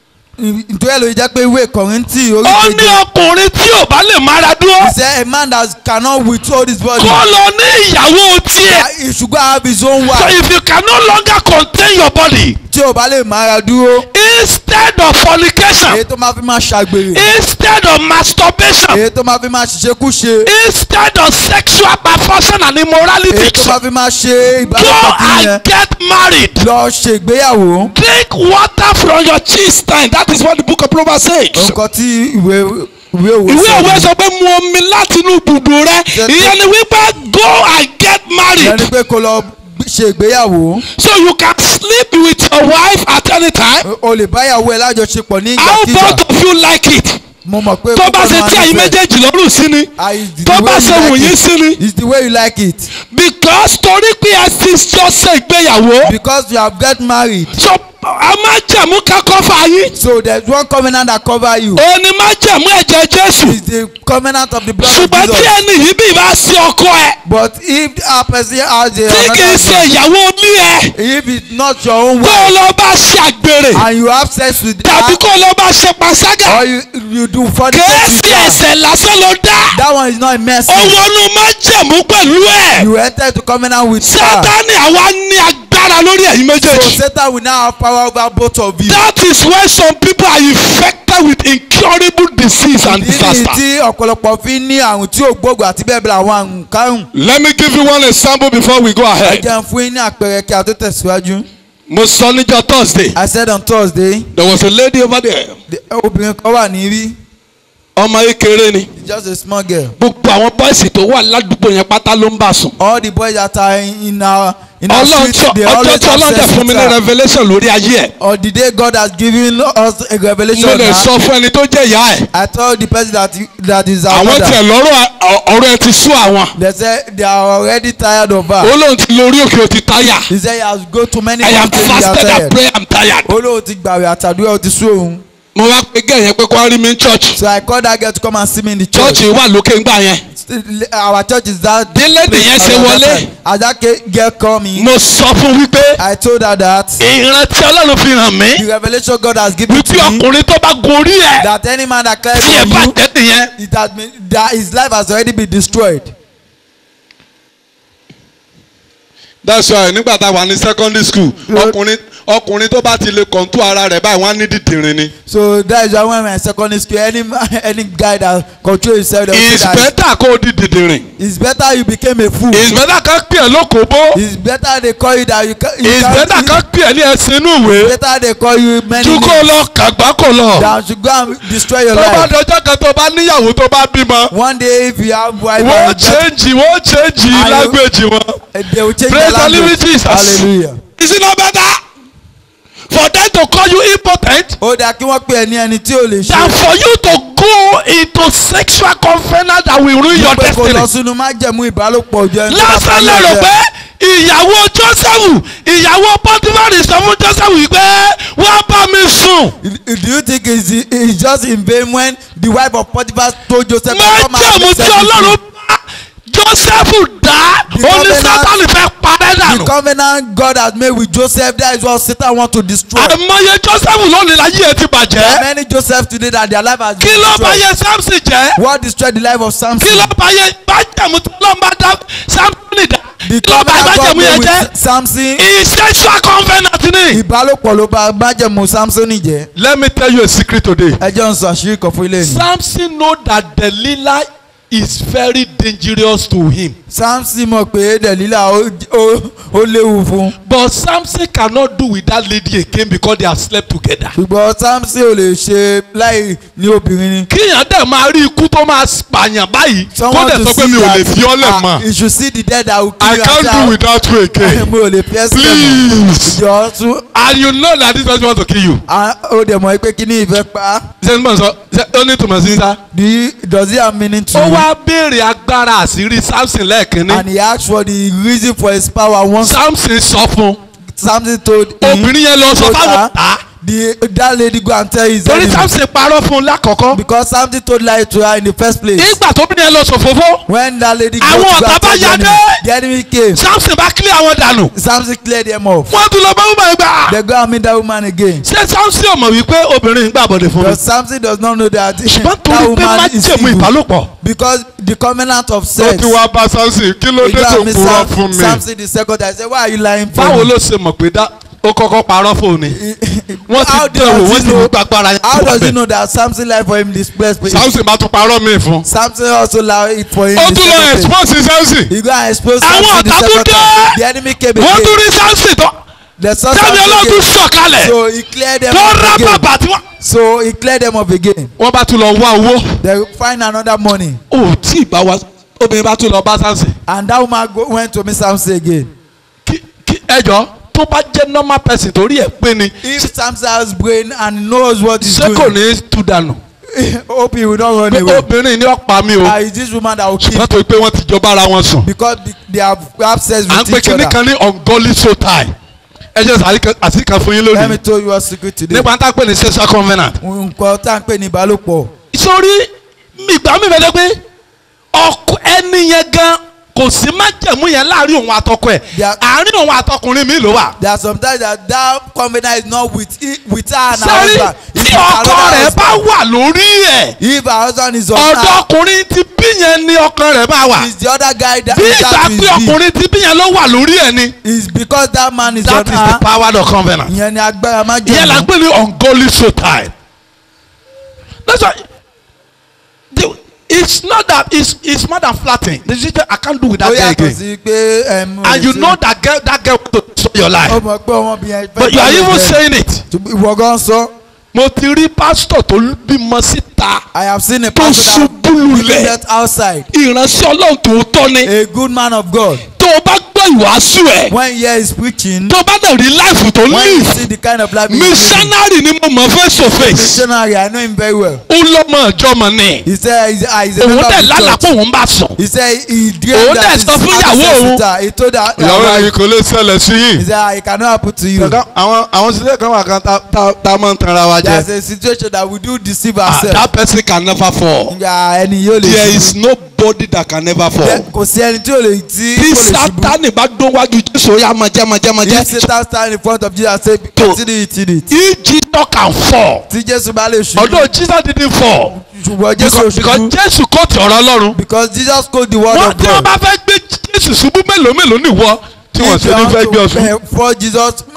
nítorí ẹ̀ ló jẹ́ pé ìwé kọ̀rìntì orí ó ní keje. ọkùnrin tí ò bá lè mára dúró. he said a man that cannot withhold his body. kó lọ ní ìyàwó tiẹ̀. he should go have his own so wife. if you can no longer contain your body tí o bá lè mára dúró. instead of fornication èyí tó máa fi máa ṣàgbèrè. instead of masturbation èyí tó máa fi máa ṣiṣẹ́kúṣe. instead of sexual perversion and èyí immorality tó máa fi máa ṣe go ìbálòpọ̀ fún yẹn. and get married lọ ṣègbéyàwó. drink water from your cistern that is what the book of Proverbs says. nǹkan tí ìwé ìwé òwe ìwé òwe ni. sọ pé mu omi láti inú bùdù rẹ ìyẹn ni wípé go and get ìyẹn married ni pé kó lọ ṣe ìgbéyàwó. so you can sleep with your wife at any time o lè báyàwó ẹ lájọṣepọ̀ ní how ìgbàkigbà. both of you like it mo mọ̀ pé tó bá ṣe tí àyín méjèèjì lọ́rùn sí ni tó bá ṣe wù yín sí ni it's the way you like it because torí pé ẹ ti jọ ṣe ìgbéyàwó because you have get married so a máa jẹ̀mú kakọ́ fà yín so there is one covenant that cover you òní máa jẹ̀mú ẹ̀jẹ̀ Jésù it's the covenant of the blood of ṣùgbọ́n tí Jesus ẹni yìí bí bá ṣe ọkọ ẹ but if a person has a tí kì í ṣe another ìyàwó ní ẹ if it's not your own kó o wife lọ bá ṣe àgbèrè and you have sex with tàbí her kó o lọ bá ṣe panṣágà or you you do kì í fornicate with ṣe her ẹ̀ṣẹ̀ lásán ló dá that one is not a mercy ó wọnú máa jẹ̀mú pẹ̀lú ẹ̀ you enter into covenant with her Sátánì àwa ní agbára lórí ẹ̀yin so méjèèjì. Satan will now have power over both of you. That is why some people are infected with incurable disease and ìdí nìyí disaster. tí ọ̀pọ̀lọpọ̀ fi ń ní àrùn tí ò gbóògùn àti bẹ́ẹ̀ bẹ́ẹ̀ àwọn àrùn kárùn. Let me give you one example before we go ẹ ahead. jẹ́ n fún yín ní àpẹẹrẹ kí a tó tẹ̀síwájú. Mo sọ níjọ́ Thursday. I said on Thursday There was a lady over there. the- obìnrin kan wà ní rí Ọmọ kékeré ni. just a small girl. Gbogbo àwọn bọ́ìsì tó wà ládùúgbò yẹn pátá ló ń bà sùn. all the boys that are in our in our Ọlọ́run street tí they ọjọ́ always tí Ọlọ́run have dẹ̀ sex fún mi with ní her. revelation lórí ayé ẹ̀. or the day God has given us a Mo revelation lè now. sọ fún ẹni tó jẹ́ ìyá ẹ̀. I told the person that that is our Àwọn mother. tiẹ̀ lọ́rọ̀ ọ̀rọ̀ ẹ ti sú àwọn. they say they are already tired of her. Ó lóun ti lórí òkè ó ti táyà. he say he has go to many I have mountains he has fasted and tired. prayed I'm tired. olóhùn ti gbàwé àtàdúrà ó ti sú òun. Mo wá pe gẹ́ yẹn pé kó wá rí mi ní church. so I called that girl to come and see me in the Church church. wà lókè ńgbà yẹn. our church is that. Bí lady yẹn ṣe wọlé. as that ca- girl come in. Mo sọ fún wípé I told her that. ìrántí Ọlọ́run fi hàn mí. the revelation God has given to Wípé me. ọkùnrin tó bá gorí ẹ̀ that any man that clears tí ẹ from bá you. tẹ́ nìyẹn. it has been that his life has already been destroyed. That's why nígbà tá a wà ní secondary school ọkùnrin ọkùnrin tó bá ti lè kọ̀ǹtù ara rẹ̀ báyìí wọ́n á ní dídìrín ni. So that is why when we are in secondary school, any man- any guy that control himself, they will it's say that better kó o di dídìrín. it's better you became a fool. it's better ká pè é lókòbó. It's better they call you that you can. You it's can't- better ká pè é ní ẹsẹ̀ inú ìwé. It's better they call you many ju kó names lọ kàgbá kó lọ. than to go and destroy your tó bá life. dọjọ́ kan tó bá níyàwó tó bá bímọ. One day if you have wife wọ́n and you get- change wọ́n change Ayo. language wọn. eh, they will change Praise the the living language. Jesus. Hallelujah. is it not better for them to call you impotent Ó dáa kí wọ́n pè ẹ́ ní ẹni tí ò lè ṣe. than for you to go into sexual covenant that will ruin your pé kó lọ destiny. sínú májẹ̀mú ìbálòpọ̀ ojú ẹni tó bá lásán parí lérò ọ̀sẹ̀. pé ìyàwó joseph ìyàwó pọtifari sọ fún joseph wípé wọ́n bá mi sùn. Do you think it's, it's just in vain when the wife of Potiphar told Joseph to come and májèmú make tí sex with ọlọ́run you? bá joseph dá The oní covenant- sátani fẹ́ parẹ́ The dànù. covenant God has made with Joseph that is what Satan want to destroy. àìmọye joseph lónìí láyé ẹ ti There are bàjẹ́. many Joseph today that their life has kí been ló bá destroyed. yẹ samson jẹ́. What destroyed the life of kí Samson? ló bá yẹ májèmú tí ọlọ́run bá dá samson dá. The kí ló bá covenant God májèmú made yẹn with jẹ́. Samson. sexual covenant ni. Ìbálòpọ̀ ló bá májẹ̀mú Samson jẹ́. let me tell you a secret today. Ẹ jẹ́ ń sọ àṣírí kan fún ilé mi. samson know that delilah is very dangerous to him. Samson mọ̀ pé Delilah ó- ó ó léwu fún. but samson cannot do with that lady again because they have slept together. Ṣùgbọ́n Samson ò lè ṣe láì ní obìnrin ni. kíyàn dẹ̀ máa rí ikú tó máa pààyàn báyìí kó Someone dẹ̀ to sọ pé see mi ò lè that fi ọ́ lẹ̀ ah, mọ́. you should see the dead that will kill I you can't do without you again. mi ò lè fi ẹsẹ̀ mọ̀. please Ìjọ tún and you know that this person want to kill you. ah, ó dẹ̀ mọ̀ pé kí ni ìfẹ́ pa á. ṣé n bọ̀ sọ ṣé ó ní tùmọ̀ sí sá. Do you does it have meaning to ó you? wá béèrè agbára àṣírí samson lẹ́ẹ̀kínní. And he asked for the reason for his power once samson sọ fún Samson told him. obìnrin yẹn lọ sọ told fáwọn her, ọ̀tá. The that lady go and tell his torí enemy. samson parọ́ fún un lákọ̀ọ́kọ́. Because Samson told lie to her in the first place. nígbà tó bìnrin yẹn lọ sòfófó When that lady go Àwọn to go ọ̀tá and bá tell the ya enemy, dé. the enemy came. samson bá kílẹ̀ àwọn dànù. Samson cleared them off. wọ́n tún lọ bá wúmọ̀ ẹgbà. They go and meet that woman again. ṣé samson ò mọ̀ wípé obìnrin ń gbàbọ̀dẹ̀ fún mi. But Samson does not know that ṣùgbọ́n that torí pé woman is májèmú evil. ìbálòpọ̀. Because the covenant of ó sex. ti wá bá samson kí ló He dé go tó and meet purọ́ Sam- fún mi. Samson the second time. He said why are you lying for báwo me? ló ṣe mọ̀ pé dá ó kọ́kọ́ parọ́ fún un ni. wọ́n How ti dẹ̀ wò does wọ́n he ti know- mú gbàgbára yẹn. How does he know that Samson lied for him this first place? samson bá tún parọ́ mi fún. Samson also lied for him ó the tún lọ second place. expose samson. He go and expose Àwọn Samson the ọ̀tá tún second dé. time. The enemy came wọ́n again. tún rí samson tó The son tẹ́mi Samson ọlọ́dún again. sọ̀kalẹ̀ So he cleared them tó off rá again. bàbà tí wọ́n. So he cleared them off again. wọ́n bá tún lọ wá owó. They find another money. ó tí ì bá wa obìnrin bá tún lọ bá samson. And that woman go, went to meet Samson again. kí kí ẹjọ́ tó bá jẹ́ normal person torí ẹ̀ pé ni If Samson has brain and knows what he's ṣé kò doing, ní tú dànù. hope he will not run pé away. obìnrin ni ó pa mí o Ah, it's this woman that will kill wọ́n tó pé wọ́n ti jọ bára wọn sùn. because the- they have have sex à ń with pè each kíní other. kan ní ungodly soul tie. ẹ jẹ́ àsìkò kan fún yín Let me lónìí. tell you a secret today. nípa tá a pè ní sexual covenant. nǹkan tá à ń pè ní ìbálòpọ̀. sórí ìgbà mi bẹ̀rẹ̀ pé ọkọ ẹni yẹn gan kò sí májẹ̀mú yẹn láàrin òun àtọkọ ẹ̀ They are- àárín òun àtọkùnrin mi ló wà. there are sometimes that that covenant is not with he- with her and her sẹ́rí husband. It's tí with ọkọ another rẹ̀ bá husband. wà lórí ẹ̀ if her husband is on ọ̀dọ̀ her ọkùnrin tí bí yẹn ni ọkàn rẹ̀ máa wà. is the other guy that bí is ìgbà that pé is the ọkùnrin tí bí yẹn ló wà lórí ẹ̀ ni. is because that man is that on is the her power of covenant. ìyẹn ni agbára má ìyẹn la jẹ́ gbé ní ungodly soul tie. that's why the, it's not that it's it's more than flattening the situation I can't do with that ó guy yàtọ̀ again. sí pé ẹm, and you ṣe- know that girl that girl want to destroy your life. ó mọ̀ pé ọmọbìnrin yẹn fẹ́ but you are bá even lè saying it. jẹ́. ìwọ gan sọ mo ti rí pásítọ̀ tó bímọ síta I have seen a tó pastor ṣubú that lulẹ̀ that outside ìránṣẹ́ ọlọ́run tòótọ́ ni a good man of God tó o bá gbọ́ ìwàásù ẹ̀ when he is preaching tó o bá dẹ̀ rí láìfù tó when you live see the kind of life he is living missionary ni mo mọ̀ face to face missionary I know him very well ó lọ́mọ ìjọ mọ̀ ni he say he ah, he is a òun member dẹ̀ of the lálàá church pé òun bá sùn. he say he Òun dream dẹ̀ that his sọ fún ìyàwó ancestors òun. with her he told her ìyàwó her yìí wife kò lè ṣẹlẹ̀ sí he yìí. say ah it cannot happen to you àwọn àwọn sílẹ̀ kan wà kan tá tá tá máa ń tanra wa there jẹ. is a situation that we do deceive Ah, ourselves that person can never fall. nga ẹni yóò lè there ṣubú is nobody that can never fall. There- kò sí ẹni tí ò lè tí tí kò lè ṣubú sátani bá dún wájú jésù ó yá máa jẹ́ máa jẹ́ máa if jẹ́. Satan stand in front of Jesus and say continue eating it if jesus can fall tí Jésù bá lè ṣubú although jesus didn't fall ṣùgbọ́n Jésù ò because because ṣubú jésù kọ́ ti ọ̀rọ̀ ọlọ́run. because Jesus quote the word wọ́n of tí wọ́n God bá fẹ́ gbé jésù ṣubú mélòó mélòó nìwọ tí wọ́n ṣe ní fẹ́ gbé ọ ṣubú. for Jesus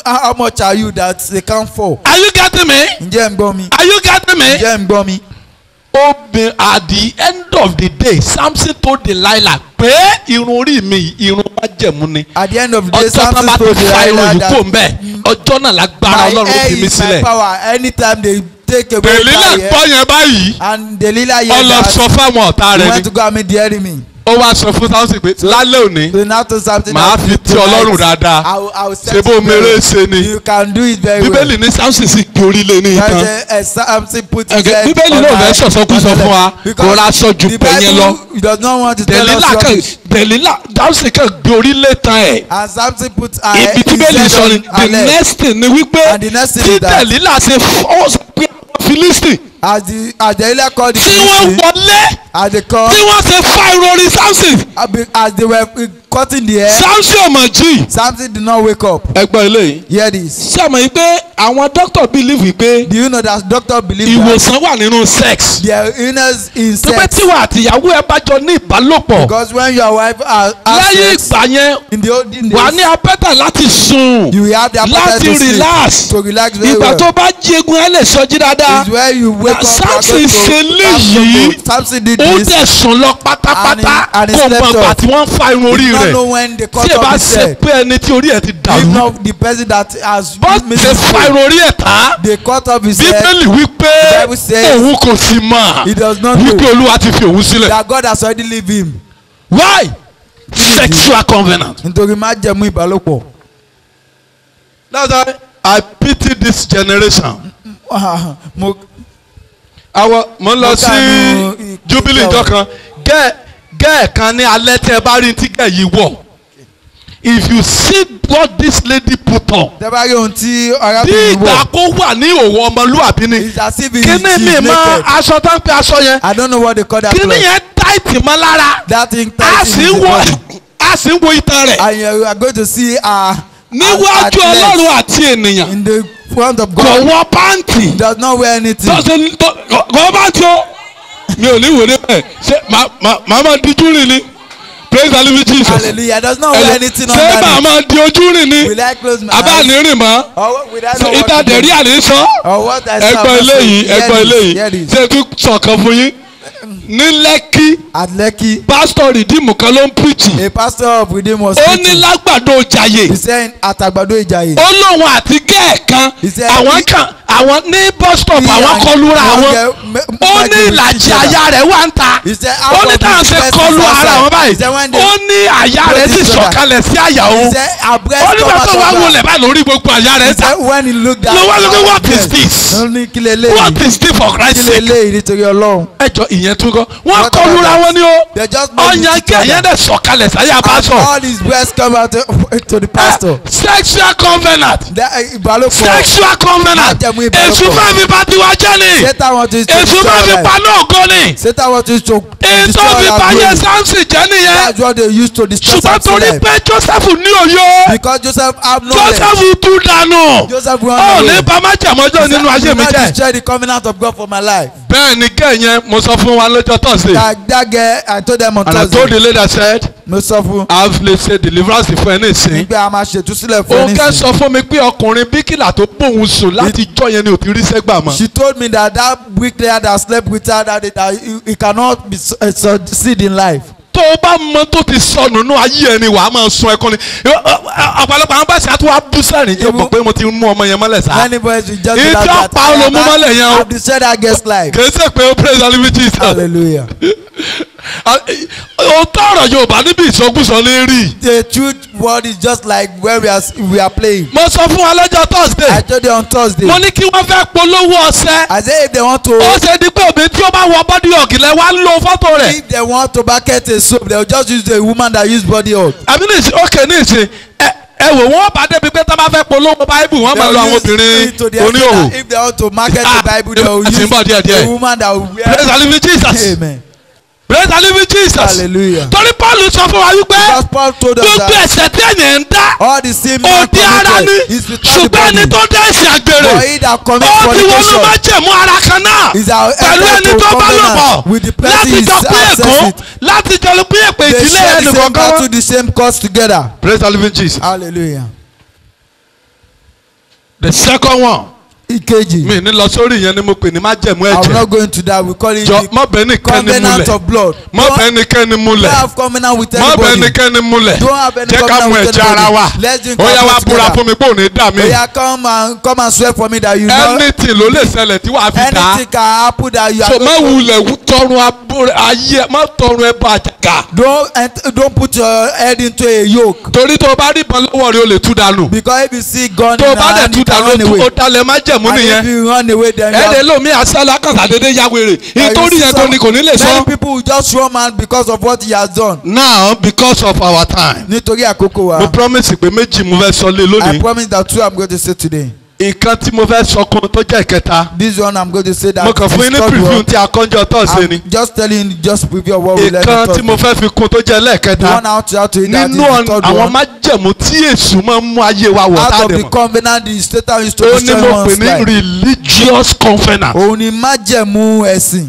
how much are you that they can't fall. are you getting me ǹjẹ́ ń gbọ́ mi. are you getting me. ǹjẹ́ ń gbọ́ mi. obìnrin at the end of the day samson told delilah pé irun orí mi irun májẹ̀mú ni at the end of the day ọjọ́ náà samson bá ti told fa irun delilah yìí that kò ń bẹ̀ ọjọ́ náà lágbára my ọlọ́run ó hair fi mí is my sílẹ̀. power anytime they take away delilah my hair gbọ́ yẹn báyìí and delilah ó hear lọ that sọ fáwọn ọ̀tá he rẹ̀ went ni to go and meet the enemy. ó wá sọ fún samson pé lálẹ́ òní so now to something Màá fi tí Ọlọ́run dáadáa. I will, I will set ṣe bó you mèrè well. ṣe ni you can do it very bíbélì well. ní samson sì gbé orílẹ̀ ní That's ìtàn. a, a Samson put his Okay, head bíbélì on náà my- fẹ́ sọ̀sọ́kúsọ fún wa Because kò ra aṣọ ju the pẹ̀yẹ lọ. Bible does not want to tell us dẹ̀lílà kan rubbish. dẹ̀lílà samson kan gbé orílẹ̀ tán ẹ̀. and Samson put her ibi tí his bẹ́ẹ̀lì head sọ ni on the her leg. next thing ni wípé And the next thing tí is that- dẹ̀lílà ṣe fọ́ sọ pé àwọn philistine as the as Delilah called the tí wọ́n Philistine wọlé as they call tí wọ́n ṣe fa ìròrí samson as they were uh, cutting the hair samson ọmọ jí. Samson did not wake up ẹgbẹ́ eléyìí. hear this ṣé àmọ́ yìí pé àwọn doctor believe wípé do you know that doctor believe that ìwòsàn wà nínú sex. their illness in tó pé sex tíwà àtìyàwó ẹ bá jọ ní ìbálòpọ̀ because when your wife has has lẹ́yìn sex ìgbà yẹn in the olden wà ní days apẹ́tà láti sùn you will have the appetite láti to sleep relax to relax very ìgbà well tó bá jí egun ẹ lè sọjí dáadáa is where you wake up Samson you are going to- ṣe léyìí. Samson did ó this dẹ̀ sùn lọ pátápátá And he- and he kó slept mọ ìgbà off. tí wọ́n ń fa irun orí you don't rẹ̀ know when they cut tí ẹ bá off his ṣe head pé ẹni tí orí ẹ̀ ti if dàrú not the person that has bó ṣe missing fa faith, irun orí ẹ̀ tán they cut off his head bíbélì wípé The Bible says òun kò sí mọ̀ he does not know wípé olúwa ti fi òun sílẹ̀ that God has already leave him why sexual covenant. nítorí má jẹ̀mú ìbálòpọ̀ that's why I pity this generation. mo àwọn mo ń lọ Mo sí kànú ìpínlẹ̀ jubilee Ọ̀yọ́. ìjọ kan gẹ́ẹ̀ gẹ́ẹ̀ kan ní alẹ́ tí ẹ bá rí tí gẹ́ẹ̀ yìí wọ̀ if you see what this lady put on tẹ́ bá rí ohun tí bí arábìnrin ìgbà wọ̀ kó wà ní òwò ọmọlúwàbí ni it's as if he kíní mi is mọ naked aṣọ tó ń pe aṣọ yẹn I don't know what they call that kíní cloth yẹn táìtì mọ́ lára that thing a tight sì in ń the wo body a sì ń wo itan rẹ̀ and you are going to see her níwájú ọlọ́run àti ènìyàn in the front of kò God wọ pàǹtì he does not wear anything tó ṣe tó kò pàǹtì o mi ò ní wò ní bẹ́ẹ̀ ṣé màá màá máa díjú rìn ni praise the living Jesus hallelujah he does not wear anything ṣé màá underneath máa di ojú rìn ni will I close my abá ní eyes rìn mọ́ or will I know what ìta to do dẹ̀rí àlè sọ or what I say ẹgbọ́n eléyìí ẹgbọ́n eléyìí hear this ṣé tún sọ̀kan fún yín ní lẹ́kí at Lekki pásítọ̀ rìdíìmù kan ló ń pìtì a pastor of Redeem was ó ní preaching lágbàdo jàyè he said àtàgbàdo ìjàyè ó lóun àti gẹ́ẹ̀kan He said àwọn he- kan àwọn ní bus stop He àwọn and- kọlura one àwọn girl me- ó ní Michael ìlàjì each other. àyà rẹ̀ wà ń ta He said ó half ní of táwọn his ṣe breast kọlu is ara outside. wọn He báyìí said when they ó ní àyà put rẹ̀ sì each other. sọ̀kalẹ̀ sí àyà he òun said her breast ó nígbà come tó out wá of wọlé her báyìí lórí gbogbo àyà rẹ̀ he ta said when he looked at ló wá lórí her what is breast, this ó ní kí lè what léyìí is this for kí Christ lè sake léyìí nítorí Ọlọ́run ẹjọ ìyẹn tún kọ wọn What kọlura about wọn ni ó they just made ọyàn each other. kẹyìn dẹ sọ̀kalẹ̀ sáyà and pásọ all his breast come out to, to the pastor sexual covenant that uh, ìbálòpọ̀ sexual covenant Májẹ̀mú ìbálòpọ̀. èṣù fẹ́ fi bá tiwa jẹ́ ni Satan want to to èṣù destroy fẹ́ fi our pa life náà gan ni Satan want to to ètò destroy fi our pa yẹ glory sáǹsì jẹ́ nìyẹn that's what they use to destroy ṣùgbọ́n Samson torí life pé Joseph ní òye because Joseph have knowledge Joseph tú dànù Joseph run ó away ní bàmájàmọ́jọ́ nínú He ayé said, mi "Do not jẹ́ destroy the covenant of God for my life bẹ́ẹ̀ ni kẹ́yìn mo sọ fún wa lọ́jọ́ Thursday that that girl I told them on and I told Thursday the lady I said mo sọ fún I have lè ṣe deliverance fún ẹ ní ìsìn nígbà a máa ṣètúsílẹ̀ fún òun kẹ́ ẹni sọ fún mi pé ọkùnrin bíkìlà tó bóun sùn láti jọ yẹn ni ò ti rí sẹ́gbà mọ́. she told me that that bricklayer that slept with her that day that he, he cannot be su- uh, succeed in life tó o bá mọ tó ti sọnù nínú ayé ẹni wàá máa sun ẹkún ni ọ̀pọ̀lọpọ̀ àwọn báṣà tó wá bú sẹ́rìn jẹ́ mọ̀ pé mo ti mú ọmọ yẹn mọ́lẹ̀ sá. many boys will just Ìjọ be like that pa olómú mọ́lẹ̀ yẹn o. I have destroyed that girl's life kì í ṣe pé ó praise the living Jesus. hallelujah òótọ́ ọ̀rọ̀ Yorùbá níbi ìsọkúsọ ní rí. the truth word is just like where we are we are playing mo sọ fún wa lọ́jọ́ I Thursday told you on Thursday mo ní kí wọ́n fẹ́ polówó ọṣẹ. I say if they want to ó ṣe di pé òbí tí ó bá wọ bọ́dí ọ̀gìlẹ̀ wá ń lo fọ́tò rẹ̀. if they want to market a soap they will just use the woman that use body oil àbí ní ìsìn ókè ní ìsìn ẹ ẹ wò wọ́n bá débi pé tá a bá fẹ́ polówó báíbù wọ́n máa lo àwọn obìnrin to the oníhòòhò. extent that if they want to market Ah, the bible they will a ti ń use bọ̀ díẹ̀ díẹ̀. a woman that will praise wear the living Jesus amen praise the living Jesus hallelujah torí Paul sọ fún wa wípé because Paul told us gbogbo that ẹ̀ṣẹ̀ tí ènìyàn ń dá all the sin man òdi ara ni committed is without the ṣùgbọ́n ẹni body tó dá ẹ̀ṣẹ̀ àgbèrè for he that commit ó ti wọnú fornication májẹ̀mú ara kan náà is our pẹ̀lú enter ẹni to tó bá lò covenant pọ̀ with the person láti he jọ pín access ègún it láti jọ pín èpè they ìdílé share ẹnì the same kọ̀ọ̀kan. wọn. battle the same cause together praise the living Jesus. hallelujah the second one ìkejì mi ní lọ sórí yẹn ni mo pè ní májẹ̀mú I will ẹ̀jẹ̀ not go into that we call it jọ the mọ bẹ́ẹ̀ nìkan ni covenant múlẹ̀ of blood mọ Don't- bẹ́ẹ̀ nìkan ni don't múlẹ̀ have covenant with mọ bẹ́ẹ̀ anybody nìkan ni múlẹ̀ Don't have any jẹ́ ká covenant mú with ẹ̀jẹ̀ ara anybody. wa Let's drink ó yá our wá blood búra together. fún mi pé ò ní dà mí oya come and come and swear for me that you know anything ló lè ṣẹlẹ̀ tí wàá fi dá anything can happen that you are so má going to wulẹ̀ wú- tọrun abúrẹ́ ayé má tọrun ẹ bá àjàgà don't ent- don't put your head into a yoke torí tó o bá rí ìbọn lọ́wọ́ rẹ o lè tú dànù because if you see gun tó o in bá your dẹ̀ hand tú you can dànù run away o dalẹ̀ májẹ̀mú and if nìyẹn you run away then you ẹ̀ẹ́dẹ̀ are lómi àṣálà kàtàdédé ya wèrè nítorí yẹn tó ni kò ní lè many sọ. people will just run mad because of what he has done now because of our time nítorí àkókò wa mo promise pé méjì mo fẹ́ sọ lé I lónìí promise that two I'm going to say today ìkan tí mo fẹ́ sọ kan tó jẹ́ ìkẹta this one I'm going to say that mo kàn fún yín ní is third preview one. tí a kọ́njọ tọ́sí ni I'm just telling you just preview of what we learn ìkan in tí third mo fẹ́ fi kún tó jẹ́ the lẹ́ẹ̀kẹta one out to out to it that is nínú the third àwọn one májẹ̀mú tí èṣù máa ń mú ayé wa wọ̀ out tá a of dẹ̀ the mọ̀ covenant the satan is to ó ní destroy mo pè one's ní life religious covenant òun ni májẹ̀mú ẹ̀sìn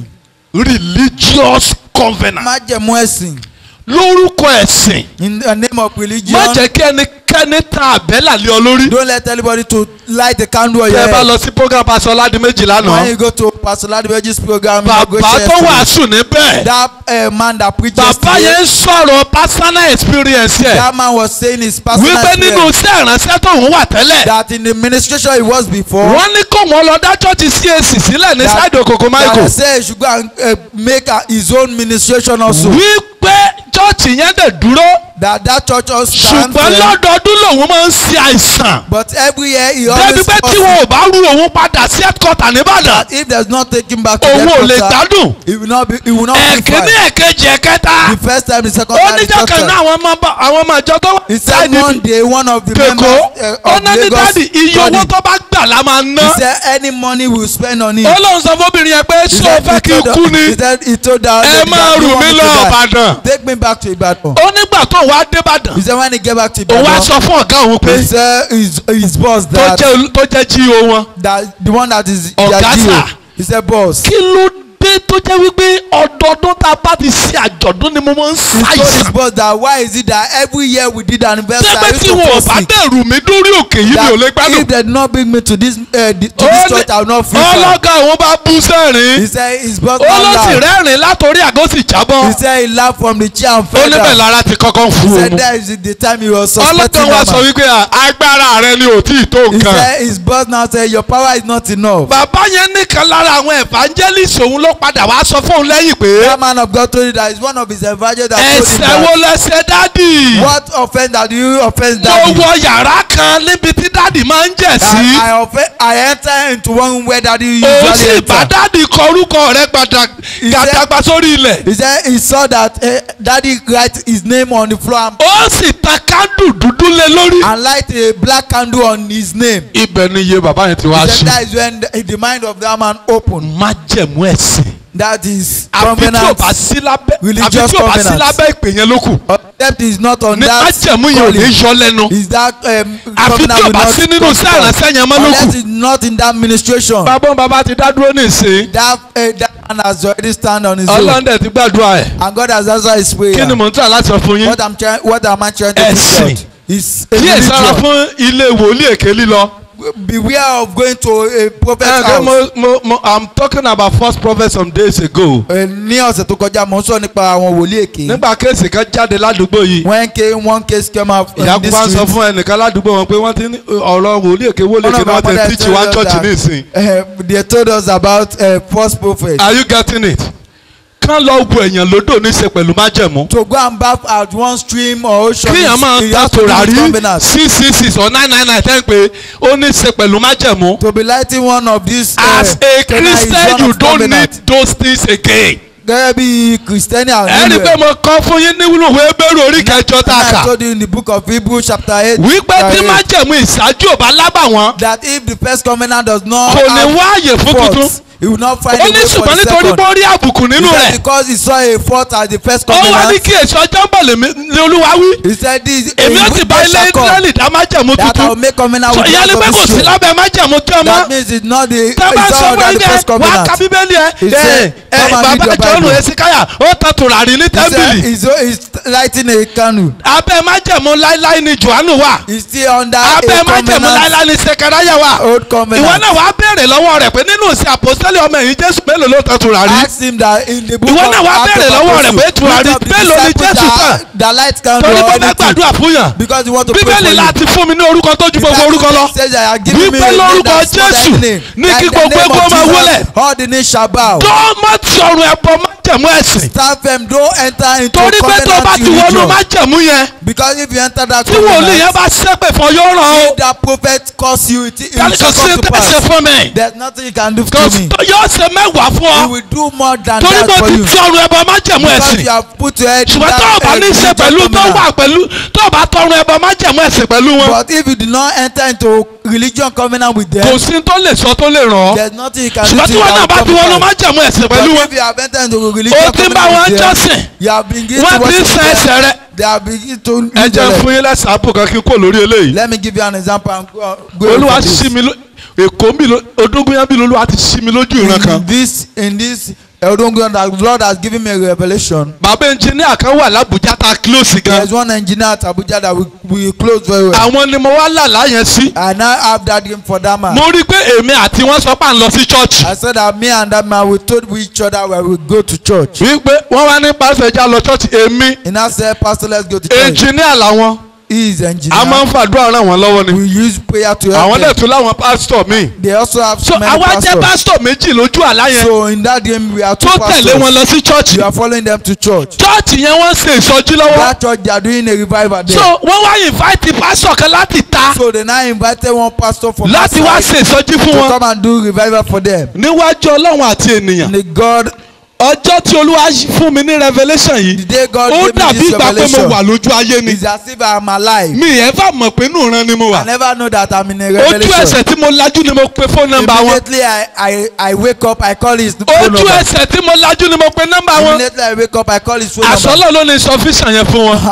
religious covenant májẹ̀mú ẹ̀sìn lórúkọ ẹ̀sìn in the name of religion má jẹ́ kí ẹnikẹ́ni tan àbẹ́là lé ọ lórí don't let anybody to light a candle on tí your ẹ bá head lọ sí program pastor Ọládìméjì when lánàá you go to pastor ladimeji's program you go bàbá share tó story. wàásù níbẹ̀ that uh, man that preaches bàbá today, yẹn ń sọ̀rọ̀ personal experience ẹ̀ that man was saying his personal wípé nínú experience iṣẹ́ ìránṣẹ́ tóun wà tẹ́lẹ̀ that in the administration he was before wọ́n ní kó wọn lọ dá chọ́ọ̀chì CAC sílẹ̀ ní that- sáìdì òkòkò that Michael he say he should go and uh, make uh, his own ministration also wípé chọ́ọ̀chì yẹn dẹ̀ dúró that that church also stand ṣùgbọ́n firm lọ́dọọdún lòun máa ń ṣe àìsàn but every year he débi always pé tí wọn ò bá rú òun padà sí headquarter nìbàdàn that if there's not taking back to òun ò lè the gbádùn he will not be he will not be ẹ̀kíní fine ẹ̀kejì ẹ̀kẹta the first time the second ó time the níjọ́ third kan time náà àwọn ọmọ bá- àwọn ọmọ ìjọ tó wà he said sáìdì one day one of the kèkó members uh, ó of náà ní Lagos dáàdì iye owó body tó bá gbà la máa ná he said any money we will spend on it ó lóun sọ fóbìnrin yẹn pé He ṣé o said fẹ́ he kí n told kú her- ni he said he told her ẹ lady máa that rù you want mí me lọ to die Ìbàdàn take me back to Ibadan ó nígbà tó wàá dé Ìbàdàn he said when he get back to òun wá Ibadan sọ fún ọ̀gá òun pé he said his his boss tó that jẹ́ tó jẹ́ GO wọn that the one that is Ọ̀gá their sà. GO he said boss kí ló dé tó jẹ́ wípé ọdọọdún tá a bá ti ṣe àjọ̀dún ni mo máa ń he told his ṣàìsàn boss that why is it that every year we did anniversary I tẹ́gbẹ́ used tí to wọn ò fall bá sick dẹ̀rù mi dórí òkè yìí mi ò lè that gbádùn if they did not bring me to this uh, the, to Ó this ní- church I will not feel fine ọlọ́gá òun bá bú he sẹ́rìn said his boss ó now ló sì laugh rẹ́rìn látòrí àgọ́ sì jábọ́ he said he laugh from the chair and ó fell níbẹ̀ down lára ti kọ́kọ́ ń he fún said òun that is the time he was ọlọ́gá suspecting wa that sọ man wípé à, agbára rẹ ni ò tí ì tó he nǹkan said his boss now said your power is not enough bàbá yẹn nìkan lára àwọn evangelist òun ló padà wá sọ fún òun lẹ́yìn pé that man of God told you that is one of his evangelists that told him ẹ̀ṣẹ̀ wo that lẹ́ṣẹ̀ dádì what offence that you offence mo daddy wọ yàrá kan níbi tí dádì máa ń jẹ̀ sí. that I offend I enter into one room where daddy ó usually sì bá enter dádì kọ orúkọ rẹ gbàdá- said- gàdàgbà sórí ilẹ̀. he said he saw that uh, daddy write his name on the floor and, ó sì ta kándù dúdú lé lórí. and light a black candle on his name ibẹ̀ ni iye bàbá yẹn ti wá he said sí. that is when the, the mind of that man opened májẹ̀mú ẹ̀sìn. that is àfi tí o covenant bá sí lábẹ́ àfi religious tí o bá sí covenant. lábẹ́ ìpè yẹn ló kù. except he is not on ní that májẹ̀mú yẹn ò ní calling yọ lẹ́nu. is that um, àfi tí covenant o will bá not sí nínú come sí to pass. àránṣẹ́ yẹn mọ́ ló unless kù. he is not in that administration bàbá òun bàbá ti dá dúró nísìnyí. that uh, that man has already stand on his own ọlọ́ndẹ̀ ti gbàdúrà ẹ̀. and God has answered his prayer kí ni mò ń tà láti sọ fún yín. what I'm trying what am I trying to Ẹ̀sìn. teach out is a díẹ̀ sára religion fún ilé wòlíì èké lílọ. beware of going to a prophet's ẹ house mo mo mo i'm talking about first prophet some days ago. Eh, ní ọ̀sẹ̀ tó kọjá mo ń sọ nípa àwọn wòlíì èké nígbà kéèsì kan jáde ládùúgbò yìí. when case one case came out in ìyá this kúkú sọ street fún ẹnìkan ládùúgbò wọn pé wọ́n ti ní ọ̀rọ̀ wòlíì èké wòlíì one èké of ni our wọ́n ti mothers teach told one us church that, nísìn. eh, they told us about uh, false prophet are you getting it? kán lọ wo èèyàn lódò ní í ṣe pẹ̀lú májẹ̀mú. to go and bath at one stream or ocean kíyàn máa you ta have to be with tòràrí covenant six six six or nine nine nine ten pé ó ní í ṣe pẹ̀lú májẹ̀mú. to be lighting one of these uh, as a Kenya is christian one you of don't covenant. need those things again. gẹ́gẹ́ bí kristiani ẹni pé mo kọ́ fún yín nínú ìwé bẹ́rù orí kẹjọ tá a I kà. told you in the book of Hebrews chapter eight wípé tí chapter eight, májẹ̀mú ìṣáájú ò bá lábà wọ́n that if the first covenant does not kò ní have wáàyè fún tuntun. faults he will not find ó a ní way for ṣùgbọ́n the nítorí second pé ó rí àbùkù he nínú said rẹ̀ because he saw a fault as the first ó wá ní covenant kí èso ọjọ́ ń bọ̀ lèmi ní olúwa wí he said this èmi ó sì bá ilé israẹli dá májẹ̀mú that I will tuntun make covenant so with ìyẹn ni the pé house kò of sí Israel lábẹ́ májẹ̀mú tí ọmọ that means it's not the tẹ́ bá it's sọ not fún under the ilé first wà á ka covenant bíbélì ẹ He ẹ said, ẹ "Come and read bàbá your jọ́nù Bible." ẹ̀sìkáyà ó tan tùràrí ní he said tẹ́ḿpìlì he's he's lighting a candle abẹ́ májẹ̀mú láíláí ni johannu wà he's still under abẹ́ a májẹ̀mú covenant láíláí ni sekaraya wà old ìwọ covenant náà wàá béèrè lọ́wọ́ rẹ̀ pé nínú ìsìn àpòsílẹ̀ ọmọ ẹ̀yìn jésù mélòó ló tan tùràrí ask him that in the book Ìwọ of náà wá Acts béèrè of lọ́wọ́ rẹ̀ Apostles, pé tùràrí which of the mélòó ni disciples Jésù that- tàn? that light candle torí or pé fẹ́ anything gbàdúrà fún yàn because you want to pray for bíbélì you láti fún mi ní orúkọ tó ju gbogbo orúkọ lọ says that I give me wípé a name lórúkọ that's more Jésù than name. ní Like kí the gbogbo name egbò of máa Jesus, wólẹ̀ all the names shall bow tó má ti ọrùn ẹbọ májẹ̀mú ẹ̀sìn stand firm don't enter into torí pé tó bá covenant ti wọnú religion májẹ̀mú yẹn because if you enter that tí wòlíì yẹn covenant bá ṣépè fún ọ yóò ràn ọ́ if that prophet curse you it, it yàrá will kò sí come to tẹ̀sẹ̀ pass fún mi there's nothing you can do kò to sí me tó yóò ṣe mẹ́wàá fún he ọ will do more than torí that pé for ti you ti ọrùn ẹbọ májẹ̀mú because ẹ̀sìn you have put your head in ṣùgbọ́n tó o bá that ní í ṣe religion pẹ̀lú tó covenant. wà pẹ̀lú tó o bá tọrùn ẹbọ májẹ̀mú ẹ̀sìn pẹ̀lú wọn But if you do not enter into religion covenant with them, kò sí tó lè sọ tó lè ràn ọ́ there's nothing you can do ṣùgbọ́n to tí wọn náà bá ti wọnú májẹ̀mú ẹ̀sìn But pẹ̀lú wọn if you have entered into religion o ti ń bá wọn covenant with them, jọ́sìn you have been given to wọ́n ti ń worship san them. ẹsẹ̀ rẹ. They have begin to ẹ use jẹ́ their fún yín lẹ́sàn-án àpò kan kí n kó lórí eléyìí. Let me give you an example and go, go away olúwa from this. ṣí mi ló èkó mi ló odógúnyán bí olúwa ti ṣí mi lójú ìran kan. In this, in this, Eldongon, that Lord has given me a revelation. bàbá ẹnjìníà kan wà lábùjá tá a close gan. There's one engineer at Abuja that we, we close very well. àwọn ni mo wá làlá yẹn sí. I now have that game for that man. mo rí i pé èmi àti wọn sọ pé à ń lọ sí church. I said that me and that man we told each other where we go to church. wípé wọ́n wá ní pásítọ̀ ẹja lọ church èmi He now said, Pastor, let's go to church. ẹnjìníà làwọn. He is a máa engineer. ń fàdúrà ràn wọ́n lọ́wọ́ ni. We use prayer to help àwọn dẹ̀ them. tún láwọn pásítọ̀ míì. They also have so so many àwa jẹ́ pastors. pásítọ̀ méjì lójú àlá yẹn So in that game we are two tó tẹ̀lé wọn pastors. lọ sí church. You are following them to church. church yẹn wọ́n ń ṣe ìsọjí lọ́wọ́. That church they are doing a revival there. so wọ́n wá invite pásítọ̀ kan láti ta So they now invited one pastor from láti wá outside ṣe ìsọjí fún to wọn. come and do revival for them. níwájú ọlọ́run àti ènìyàn. And the God, ọjọ́ tí olúwa fún mi ní revelation the yìí day God ó gave me dàbí this ìgbà pé mo revelation wà lójú ayé ni. is as if I am alive. mi ẹ̀ bá mọ̀ pé inú ìran ni mo I wà. never know that I'm in a ojú revelation. ẹsẹ̀ tí mo lajú ni mo pe phone number wọn. Immediately I, I, I wake up, I call his phone ojú number. ẹsẹ̀ tí mo lajú ni mo pe number wọn. Immediately I wake up, I call his phone number. àsọlọ ló ní sọfíṣàn yẹn fún wọn.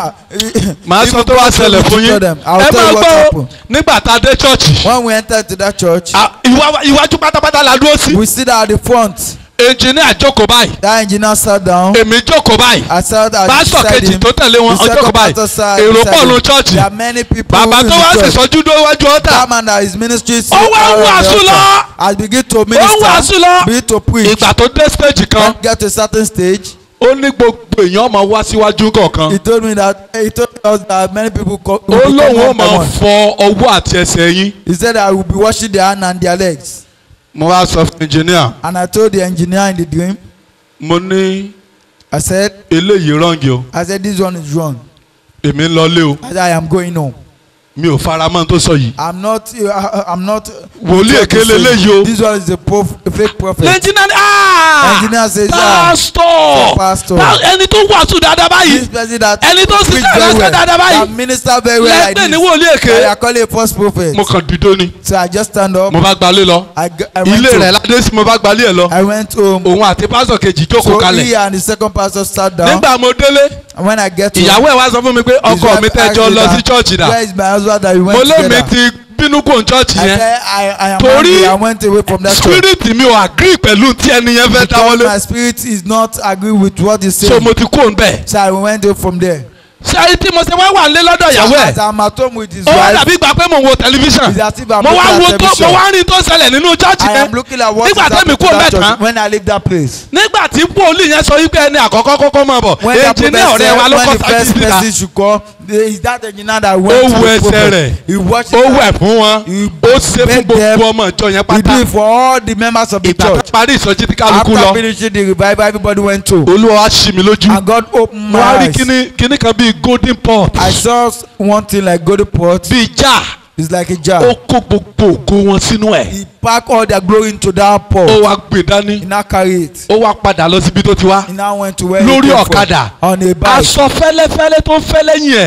màá sọ tó wá ṣẹlẹ̀ fún yín. Them. I will ẹ tell máa you what gbọ́ happened. nígbà tá a dé chọ́ọ̀chì. When we entered to that church, à, ìwà- iwájú pátápátá la dúró sí. we sit at the front. engineer jókòó báyìí. That engineer sat down. èmi jókòó báyìí. I sat at pásítọ̀ beside kejì him. tó tẹ̀lé wọn The ọjọ́ kan second báyìí pastor sat èrò beside pọ̀ him. ló chọ́ọ̀chì There are many people bàbá in tó wá the sì church. sọjú dówájú ọ̀tà That man that is ministry sit Ó wá out on the wàásù altar. lọ. Has begin to ó ń wàásù minister. lọ Begin to preach. ìgbà tó dé stage kan When get to a certain stage, ó ní gbogbo èèyàn máa wá síwájú kọ̀ọ̀kan he told me that he told us that many people co- ó will come lóun ó one by máa one. fọ ọwọ́ àti ẹsẹ̀ yín He said I will be washing their hand and their legs. mo wá sọ fún engineer And I told the engineer in the dream, mo ní I said, eléyìí rọ́ǹgì o I said this one is wrong. èmi ń lọlé o I said I am going home. mi ò fara mọ́ ohun tó sọ yìí I'm not. Uh, I'm not. wòlíì èké leléyìí o This one is a prof, a fake prophet. engineer ni ah Engineer says, ah, pastor pastor. Pa- ẹni tó wàásù dáadáa báyìí This person that ẹni tó preach ṣiṣẹ́ very ìrẹsẹ̀ well, dáadáa báyìí that minister very well like lẹ́gbẹ̀ẹ́ ní this. wòlíì I èké are calling a false prophet. mo kàn dìdó ni So I just stand up. mo bá gbalé lọ I, g- I went ilé rẹ̀ home. ládé sí mo bá gbalé ẹ̀ lọ I went home. òun àti pásítọ̀ kejì jókòó So kalẹ̀ he and the second pastor sat down. nígbà mo délé And when I get home, ìyàwó ẹ̀ wá sọ fún mi pé his ọkọ mi wife tẹ́ jọ asked me lọ sí that, chọ́ọ̀chì dà Where is my husband that we went mo lé mi together? ti bínú kò ń chọ́ọ̀chì I yẹn said I, I am Torí angry. I went away from that church. spirit mi ò agree pẹ̀lú tí ẹni yẹn fẹ́ Because dáwọ́lé my spirit is not agree with what he so said. mo ti kó ń bẹ̀ So I went away from there. ṣé ayé tí mo ṣe wá wà lé lọ́dọ̀ ìyàwó As ẹ̀ I'm at home with his ó wá wife, dàbí gbà pé mò ń wo tẹlifíṣàn it's as if I'm mo wá looking wo at tó mo television. wá rí tó ṣẹlẹ̀ nínú chọ́ọ̀chì I yẹn am looking at what is nígbà tẹ́mi happening to kó ń bẹ̀ that tán church when I leave that place. nígbà tí pọ́ọ̀lì yẹn sọ wípé ẹni àkọ́kọ́ kọ́kọ́ máa bọ̀ When that ẹnjìníà prophet ọ̀rẹ́ wa said ló when kọ́ the sáájú first síta person should come, the- is that engineer that ó went to wu the ẹsẹ̀ prophet. rẹ̀ He watched ó it. wẹ̀ fún wọn He ó ṣe fún begged them. gbogbo ọmọ ìjọ yẹn He pátá did it for all the members of the ìgbà tó church. parí ìsọjí tí kálukú After lọ finishing the revival, everybody went to. olúwa wá ṣí mi lójú And God opened mo my wá rí eyes. kíní kíní kan bíi golden pot I saw one thing like golden pot. bíi jar It's like a ó jar. kó gbogbo ògo wọn sínú ẹ̀ He packed all their glory into that ó pot. wá gbé dání He now carry it. ó wá padà lọ síbi tó ti wá He now went to where he lórí came ọ̀kadà from. On a bike. aṣọ fẹ́lẹ́fẹ́lẹ́ tó ń fẹ́ lẹ́yìn ẹ̀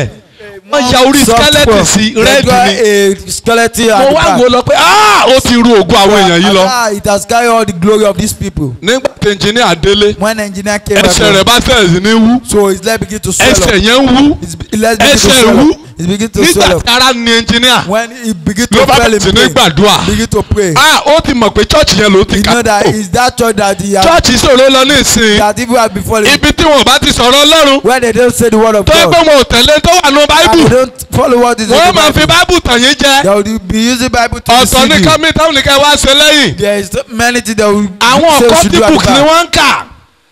wọ́n ya orí skeleton sí rẹ́ẹ̀dì ni a skeleton mo at the wá back. wò lọ pé ah ó ti ru ògùn àwọn èèyàn yìí lọ Ah, it has carried all the glory of these people. nígbà tí engineer délé when engineer came ẹsẹ̀ rẹ̀ bá tẹ̀lé sí ní wú so his leg begin to swell ẹsẹ̀ up. yẹn ń wú His leg begin to ẹsẹ̀ swell wú up. It begin to nígbà swell up. tí ara ni engineer when he begin to ló bá fell bẹ̀rẹ̀ sí in ní pain gbàdúrà begin to pray. ah ó ti mọ̀ pé church yẹn ló ti you ká know that it's that church that he has church ìṣòro lọ ní ìsìn that even have been falling ibi tí wọn bá ti sọ̀rọ̀ ọlọ́run when they don't say the word of tó yẹ pé God wọn ò tẹ̀lé tó wà nù and báíbù they don't follow what is in wọ́n the máa fi Bible báíbù tàn yín jẹ they will be using Bible to ọ̀tọ̀ ní deceive you kámi táwọn nìkan wá ṣe lẹ́yìn there is many things that we àwọn say we ọ̀kọ́ should tí do at book the ni back wọ́n ń kà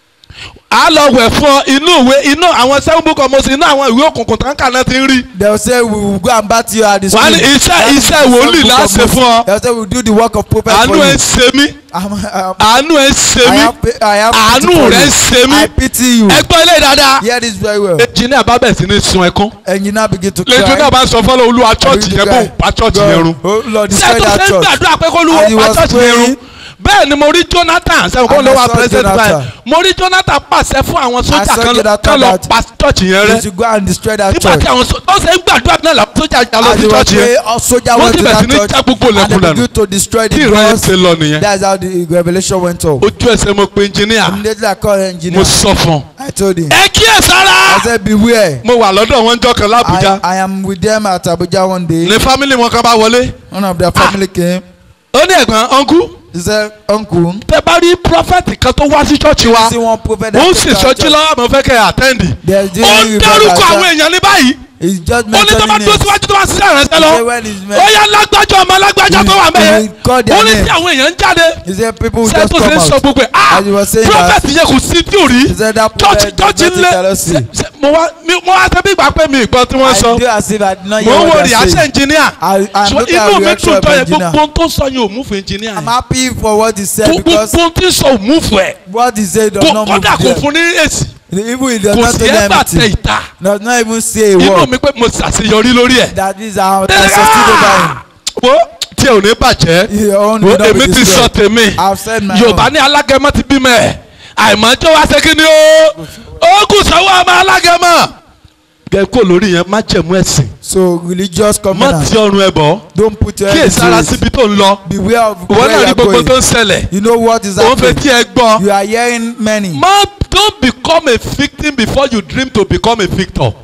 á lọ wẹ̀ fún ọ inú ìwé inú àwọn seven book of Moses inú àwọn ìwé òkùnkùn tán kà náà ti ń rí they will say we will go and bat you at the wọ́n á ní school iṣẹ́ That is iṣẹ́ the wòlíì book láà of ṣe Moses. fún ọ they will say we will do the work of prophet àánú for you ẹ̀ ṣe mí I'm, I'm, àánú ẹ̀ ṣe I mí have I have pity àánú for rẹ̀ you. ṣe mí I pity you ẹgbọ́n ilé dáadáa hear this very well engineer bá bẹ̀rẹ̀ sí ní sun ẹkún and you now begin to cry lẹ́jọ́ náà bá sọ fọ́lọ́ olúwa church begin yẹn to kó cry. pa church yẹn run oh Lord ṣé destroy tó that ṣe ń church gbàdúrà pé kó As olúwa he pa was church yẹn run praying, bẹ́ẹ̀ ni mo rí Jonathan sẹ́wọ̀n kó And ló I wà saw president Jonathan. báyìí mo rí Jonathan pàṣẹ fún àwọn sójà saw kan Jonathan kan lọ that- pa church yẹn you rẹ should go and destroy that nígbà church tí àwọn sójà ó ṣe ń gbàdúrà náà làwọn sójà jà lọ as sí he was church yẹn praying a soldier wọ́n went ti to bẹ̀rẹ̀ sí that ní church já gbogbo and ilẹ̀kùn they dànù begin to destroy tí the ìran yẹn doors ṣe lọ nìyẹn that's how the revelation went up ojú ẹsẹ̀ mo pe engineer immediately I called the mo engineer sọ fún un I told him ẹ kíyè sára I said beware mo wà lọ́dọ̀ wọn jọ kan lábújá I, I am with them at Abuja one day ní family wọn kan bá wọlé one of their family came ó ní ẹ̀gbọ́n uncle he said uncle tẹ bá rí prophet kan tó wá sí church wa see one prophet ó ń that sì came to our sọjí church. lọ́wọ́ mo fẹ́ kẹ́ ẹ attend There's ó during ń revival dárúkọ at àwọn èèyàn ní báyìí He's just ó ní tó bá mentioning dúró names. síwájú tó bá ṣiṣẹ́ ìrẹsẹ̀ He lọ said when he's ó men- yá lágbájá ọmọ lágbájá tó wà He mẹ́yẹ will call their ó ní name. tí àwọn èèyàn ń jáde He said people will ṣé just tó come ṣe ń sọ out. gbogbo ẹ̀ ah As he was saying prophet that, yẹn kò sí tí ò rí he said that church prophet church did not ńlẹ̀ tell us ṣe- ṣe- mo wá mi- mo wá ṣe bí ìgbà pé mi ìgbọ́ tí wọ́n I sọ do as if I did not mo hear ń wo what they are reaction saying. engineer I, I'm So looking at inú mi reaction tún of tọ́ yẹ engineer. gbogbo ohun tó sọ yẹn ò múfù engineer I'm happy for what he said gbogbo because ohun tí ń sọ ò múfù ẹ̀ what he said does kò not move kọ́dà kò them. fún ní èsì Even he does kò not sí tell them ẹ̀ bà tẹ anything. ìta Does not even say a inú word. mi pé mo ṣàṣeyọrí lórí ẹ̀. That is how I succeed over him. wo tí ò ní bàjẹ́ Your own wo will not be èmi ti sọ destroyed. tèmi I've said my yorùbá own. ní alágẹmọ ti bímọ ẹ àìmọ́jọ́ wá ṣe kí ni ó ó kù sọ́wọ́ ọmọ alágẹmọ. gẹ kó lórí yẹn má jẹ̀mú ẹ̀sìn So religious má covenant. ti ọrùn ẹ bọ̀ Don't put your kí head èsì ara into it. síbi tó ń lọ Beware of ìwọ where náà you rí are gbogbo tó going. ń ṣẹlẹ̀ You know what is òun fẹ́ happening. tí ẹ gbọ́ You are hearing many. má don't become a victim before you dream to become a victor.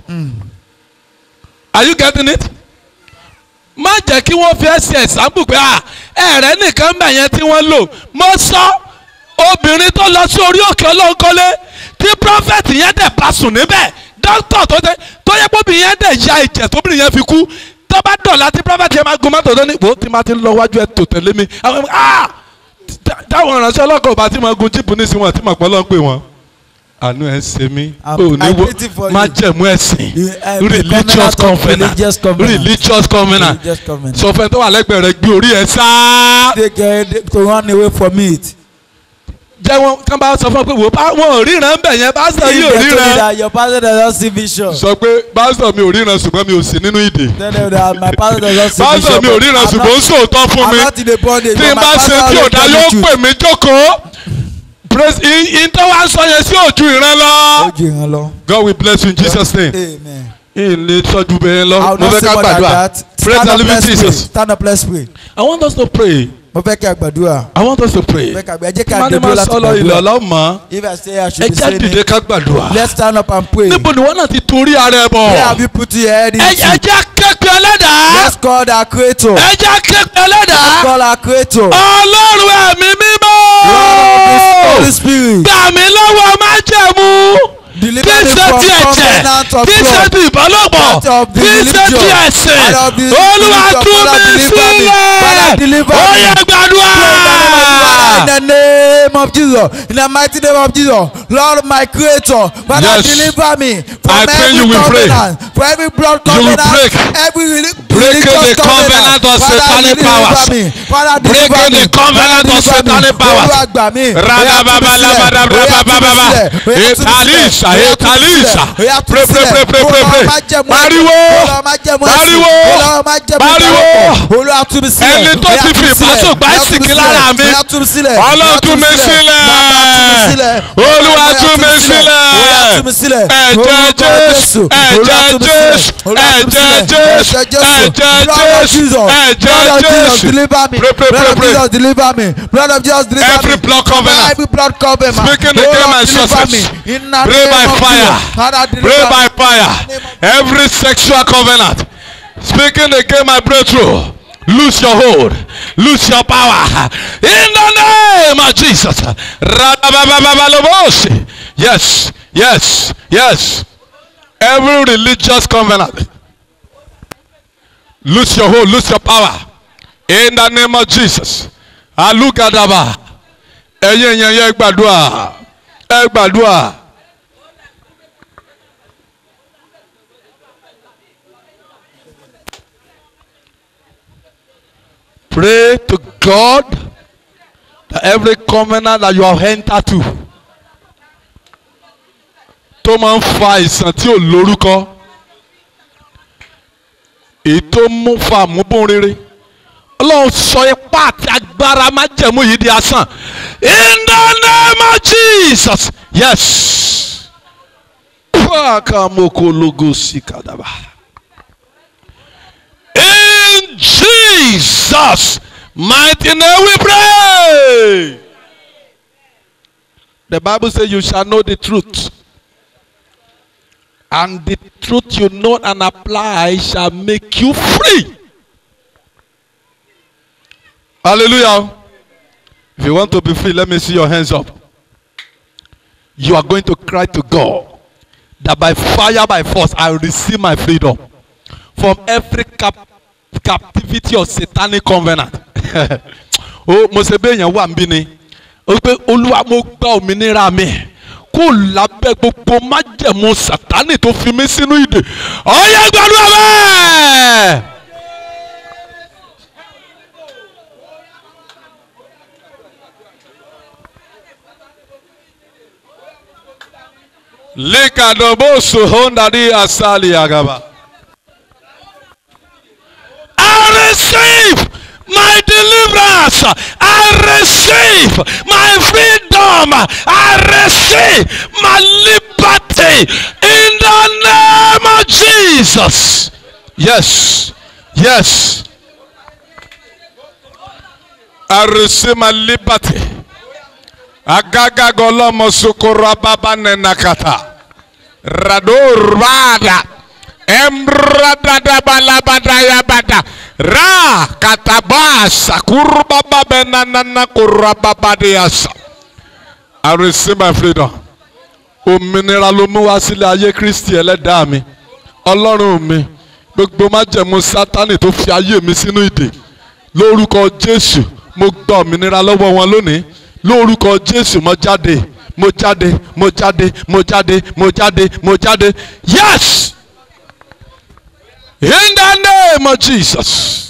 are you getting it? má jẹ́ kí wọ́n fi ẹsẹ̀ ẹ̀sánpù pé à ẹ̀rẹ́ nìkan bẹ̀ yẹn tí wọ́n lò mo sọ obìnrin tó lọ sí orí òkè ọlọ́nkọ́lé tí prọfẹ̀tì yẹn dẹ̀ bá sùn níbẹ̀ dókítà tó dé tó yẹ kó obìnrin yẹn dẹ̀ ya ìjẹ̀ tóbìnrin yẹn fi kú tó bá dọ̀la tí prọfẹ̀tì yẹn máa gun mọ́tò tó ní wò ó ti máa ti lọ wájú ẹ̀ tó tẹ̀lé mi àwọn ah táwọn ìránṣẹ́ ọlọ́kọ̀ bá ti máa gun jíìpù nísìnyí wọn àti màpọ̀ lọ́n pè wọ́n àánú ẹ̀ ń ṣe mí I'm- ò ní I wo pity for má you. jẹ̀mú ẹ̀sìn You, uh, the religious covenant of covenant religious covenant. religious covenant Religious covenant. sọ fẹ́ tó wà lẹ́gbẹ̀ẹ́ rẹ gbé orí ẹ̀ sáá They get to run away from it. jẹ́ wọn kán bá sọ fún ọ pé wò ó wọn ò ríran bẹ̀ yẹn pásítọ̀ yìí ò If they told you ríran that your pastor does not see vision. sọ pé pásítọ̀ mi ò ríran ṣùgbọ́n mi ò sí nínú ìdè Tell them that my pastor does not see vision. pásítọ̀ mi ò but ríran I'm ṣùgbọ́n ó not- sòótọ́ fún I'm mi not in the bondage. tí but n my bá pastor ṣe tí always ò dá tell yóò the truth. pè mí jókòó praise in tó wá sọ yẹn sí ojú ìran lọ. Ó jù ìran lọ. God will bless you in Jesus name. Amen. ilé tọ́jú bẹ́ẹ̀ I lọ will mo not fẹ́ say ká more than gbàdúrà that. praise Stand the up, living let's pray. Jesus. Stand up, let's pray. I want us to pray Mo fẹ́ kí a gbàdúrà. I want us to pray. Mo fẹ́ kí a gbàdúrà. Ẹ jẹ́ kí a Mani gbàdúrà ma láti sọ̀rọ̀ ilẹ̀ gbàdúrà. ọlọ́mọ. If I say I Ẹ should be jẹ́ saying dìde it, ká gbàdúrà. let's stand up and pray. Níbo ni wọ́n náà ti torí ara ẹ bọ̀? Where have you put your head Ẹ ẹ into? jẹ́ kékeré ẹlẹ́dàá. Let's call our creator. Ẹ jẹ́ kékeré ẹlẹ́dàá. Call our creator. Ọlọ́run ẹ̀mí Lord of mímọ́. this Holy Spirit. Gbà mí lọ́wọ́ májẹ̀mú. Deliver Kí me ṣe from ti ẹ̀jẹ̀? covenant of Kí ṣe blood. ti ìbálòpọ̀? Out of the Kí ṣe ti religion. ẹ̀sìn? Out of the Olúwa religion. tú Father, mi deliver me. Father, deliver sílẹ̀. Ó me. yẹ gbàdúrà. In the name of Jesus, in the mighty name of Jesus, Lord my creator, Father Yes. deliver me from I pray every you will pray. covenant, from every blood You will covenant, break. every reli- Breaking religious the covenant of Father, satanic deliver powers. me. Father, deliver Breaking me. the covenant Father, of deliver me. satanic powers. Olúwa gbà mí. Ó yá, tú mi sílẹ̀. Ó yá, tú mi Rababababababababa. sílẹ̀. Ó yá, tú mi sílẹ̀. Etalisa, Ó yá, tú mi etalisa. sílẹ̀. Ó yá, tú mi Pray, pray, sílẹ̀. pray, pray, pray, Olúwa pray. má jẹ́ mọ́ ẹ̀sìn. Pariwo. Olúwa má jẹ́ mọ́ ẹ̀sìn. Pariwo. Olúwa má jẹ́ mọ́ Pariwo. ìdárapọ̀. Olúwa Oya tú mi sílẹ̀. Ẹni tó Oya ti tú fi mi sílẹ̀. ìbásùn gbá Oya tú mi ìsìnkí sílẹ̀. lára mi. Oya tú mi sílẹ̀. Ọlọ́run Oya tú mi sílẹ̀. Bàbá tú mi sílẹ̀. Olúwa Oya tú mi sílẹ̀. Oya tú mi sílẹ̀. Ẹ̀jẹ̀ Orúkọ Jésù. Olúwa Ẹ̀jẹ̀ tú mi sílẹ̀. Jésù. Olúwa tú mi Ẹ̀jẹ̀ sílẹ̀. Jésù. Ẹ̀jẹ̀ Ẹ̀jẹ̀ Blood of Jésù. Jesus. Ẹ̀jẹ̀ Blood of Jesus Jésù. deliver me. Pray, pray, Blood pray, of pray. Jesus deliver me. Blood of Jesus deliver me. Every blood covenant. Every blood covenant. Speaking Oh, against Lord, my deliver success. me. In the Pray name by of fire. Jesus. Father, deliver Pray me. by fire. Every sexual covenant. Speaking against my breakthrough. Lose your hold. Lose your power. In the name of Jesus. Radababababalobosi. Yes. Yes. Yes. Every religious covenant. Lose your hold. Lose your power. In the name of Jesus. Alugadaba. Ẹ̀yin èèyàn yẹn gbàdúrà. Ẹ gbàdúrà. Pray to God that every covenant that you have entered to tó máa ń fa àìsàn tí ò lórúkọ èyí tó mú fa àmúbọ̀n rere ọlọ́run sọ ipá àti agbára májẹ̀mú yìí di asán in the name of Jesus yes pàkàmọ́kọ́lógó sí kàdàbà in Jesus mighty name we pray the Bible says you shall know the truth and the truth you know and apply shall make you free. Hallelujah. If you want to be free, let me see your hands up. You are going to cry to God that by fire, by force, I will receive my freedom from every cap captivity of satanic covenant. o mo ṣe bẹ́ẹ̀ yẹn wà ń bí ni o pé olúwa mo gba òmìnira mi kó lábẹ́ gbogbo májẹ̀mú sátánì tó fi mí sínú ìdè ọ̀yẹ́ gbàdúrà bẹ́ẹ̀. likadobosu hondadi asali agaba. I receive my deliverance. I receive my freedom. I receive my liberty in the name of Jesus. Yes. Yes. I receive my liberty. Agaga golomo sukura baba nenakata. Radur bada. Emradada balabada yabada. Ra katabasa kurbaba benanana kurababa diasa. I receive my freedom. Òmìnira ló mú wá sílé ayé Kristi ẹlẹ́dàá mi. Ọlọ́run mi. Gbogbo májẹ̀mú Sátánì tó fi ayé mi sínú ìdè. Lórúkọ Jésù mo gba òmìnira lọ́wọ́ wọn lónìí. Lórúkọ Jésù mo jáde. Mo jáde. Mo jáde. Mo jáde. Mo jáde. Mo jáde. Yes! In the name of Jesus.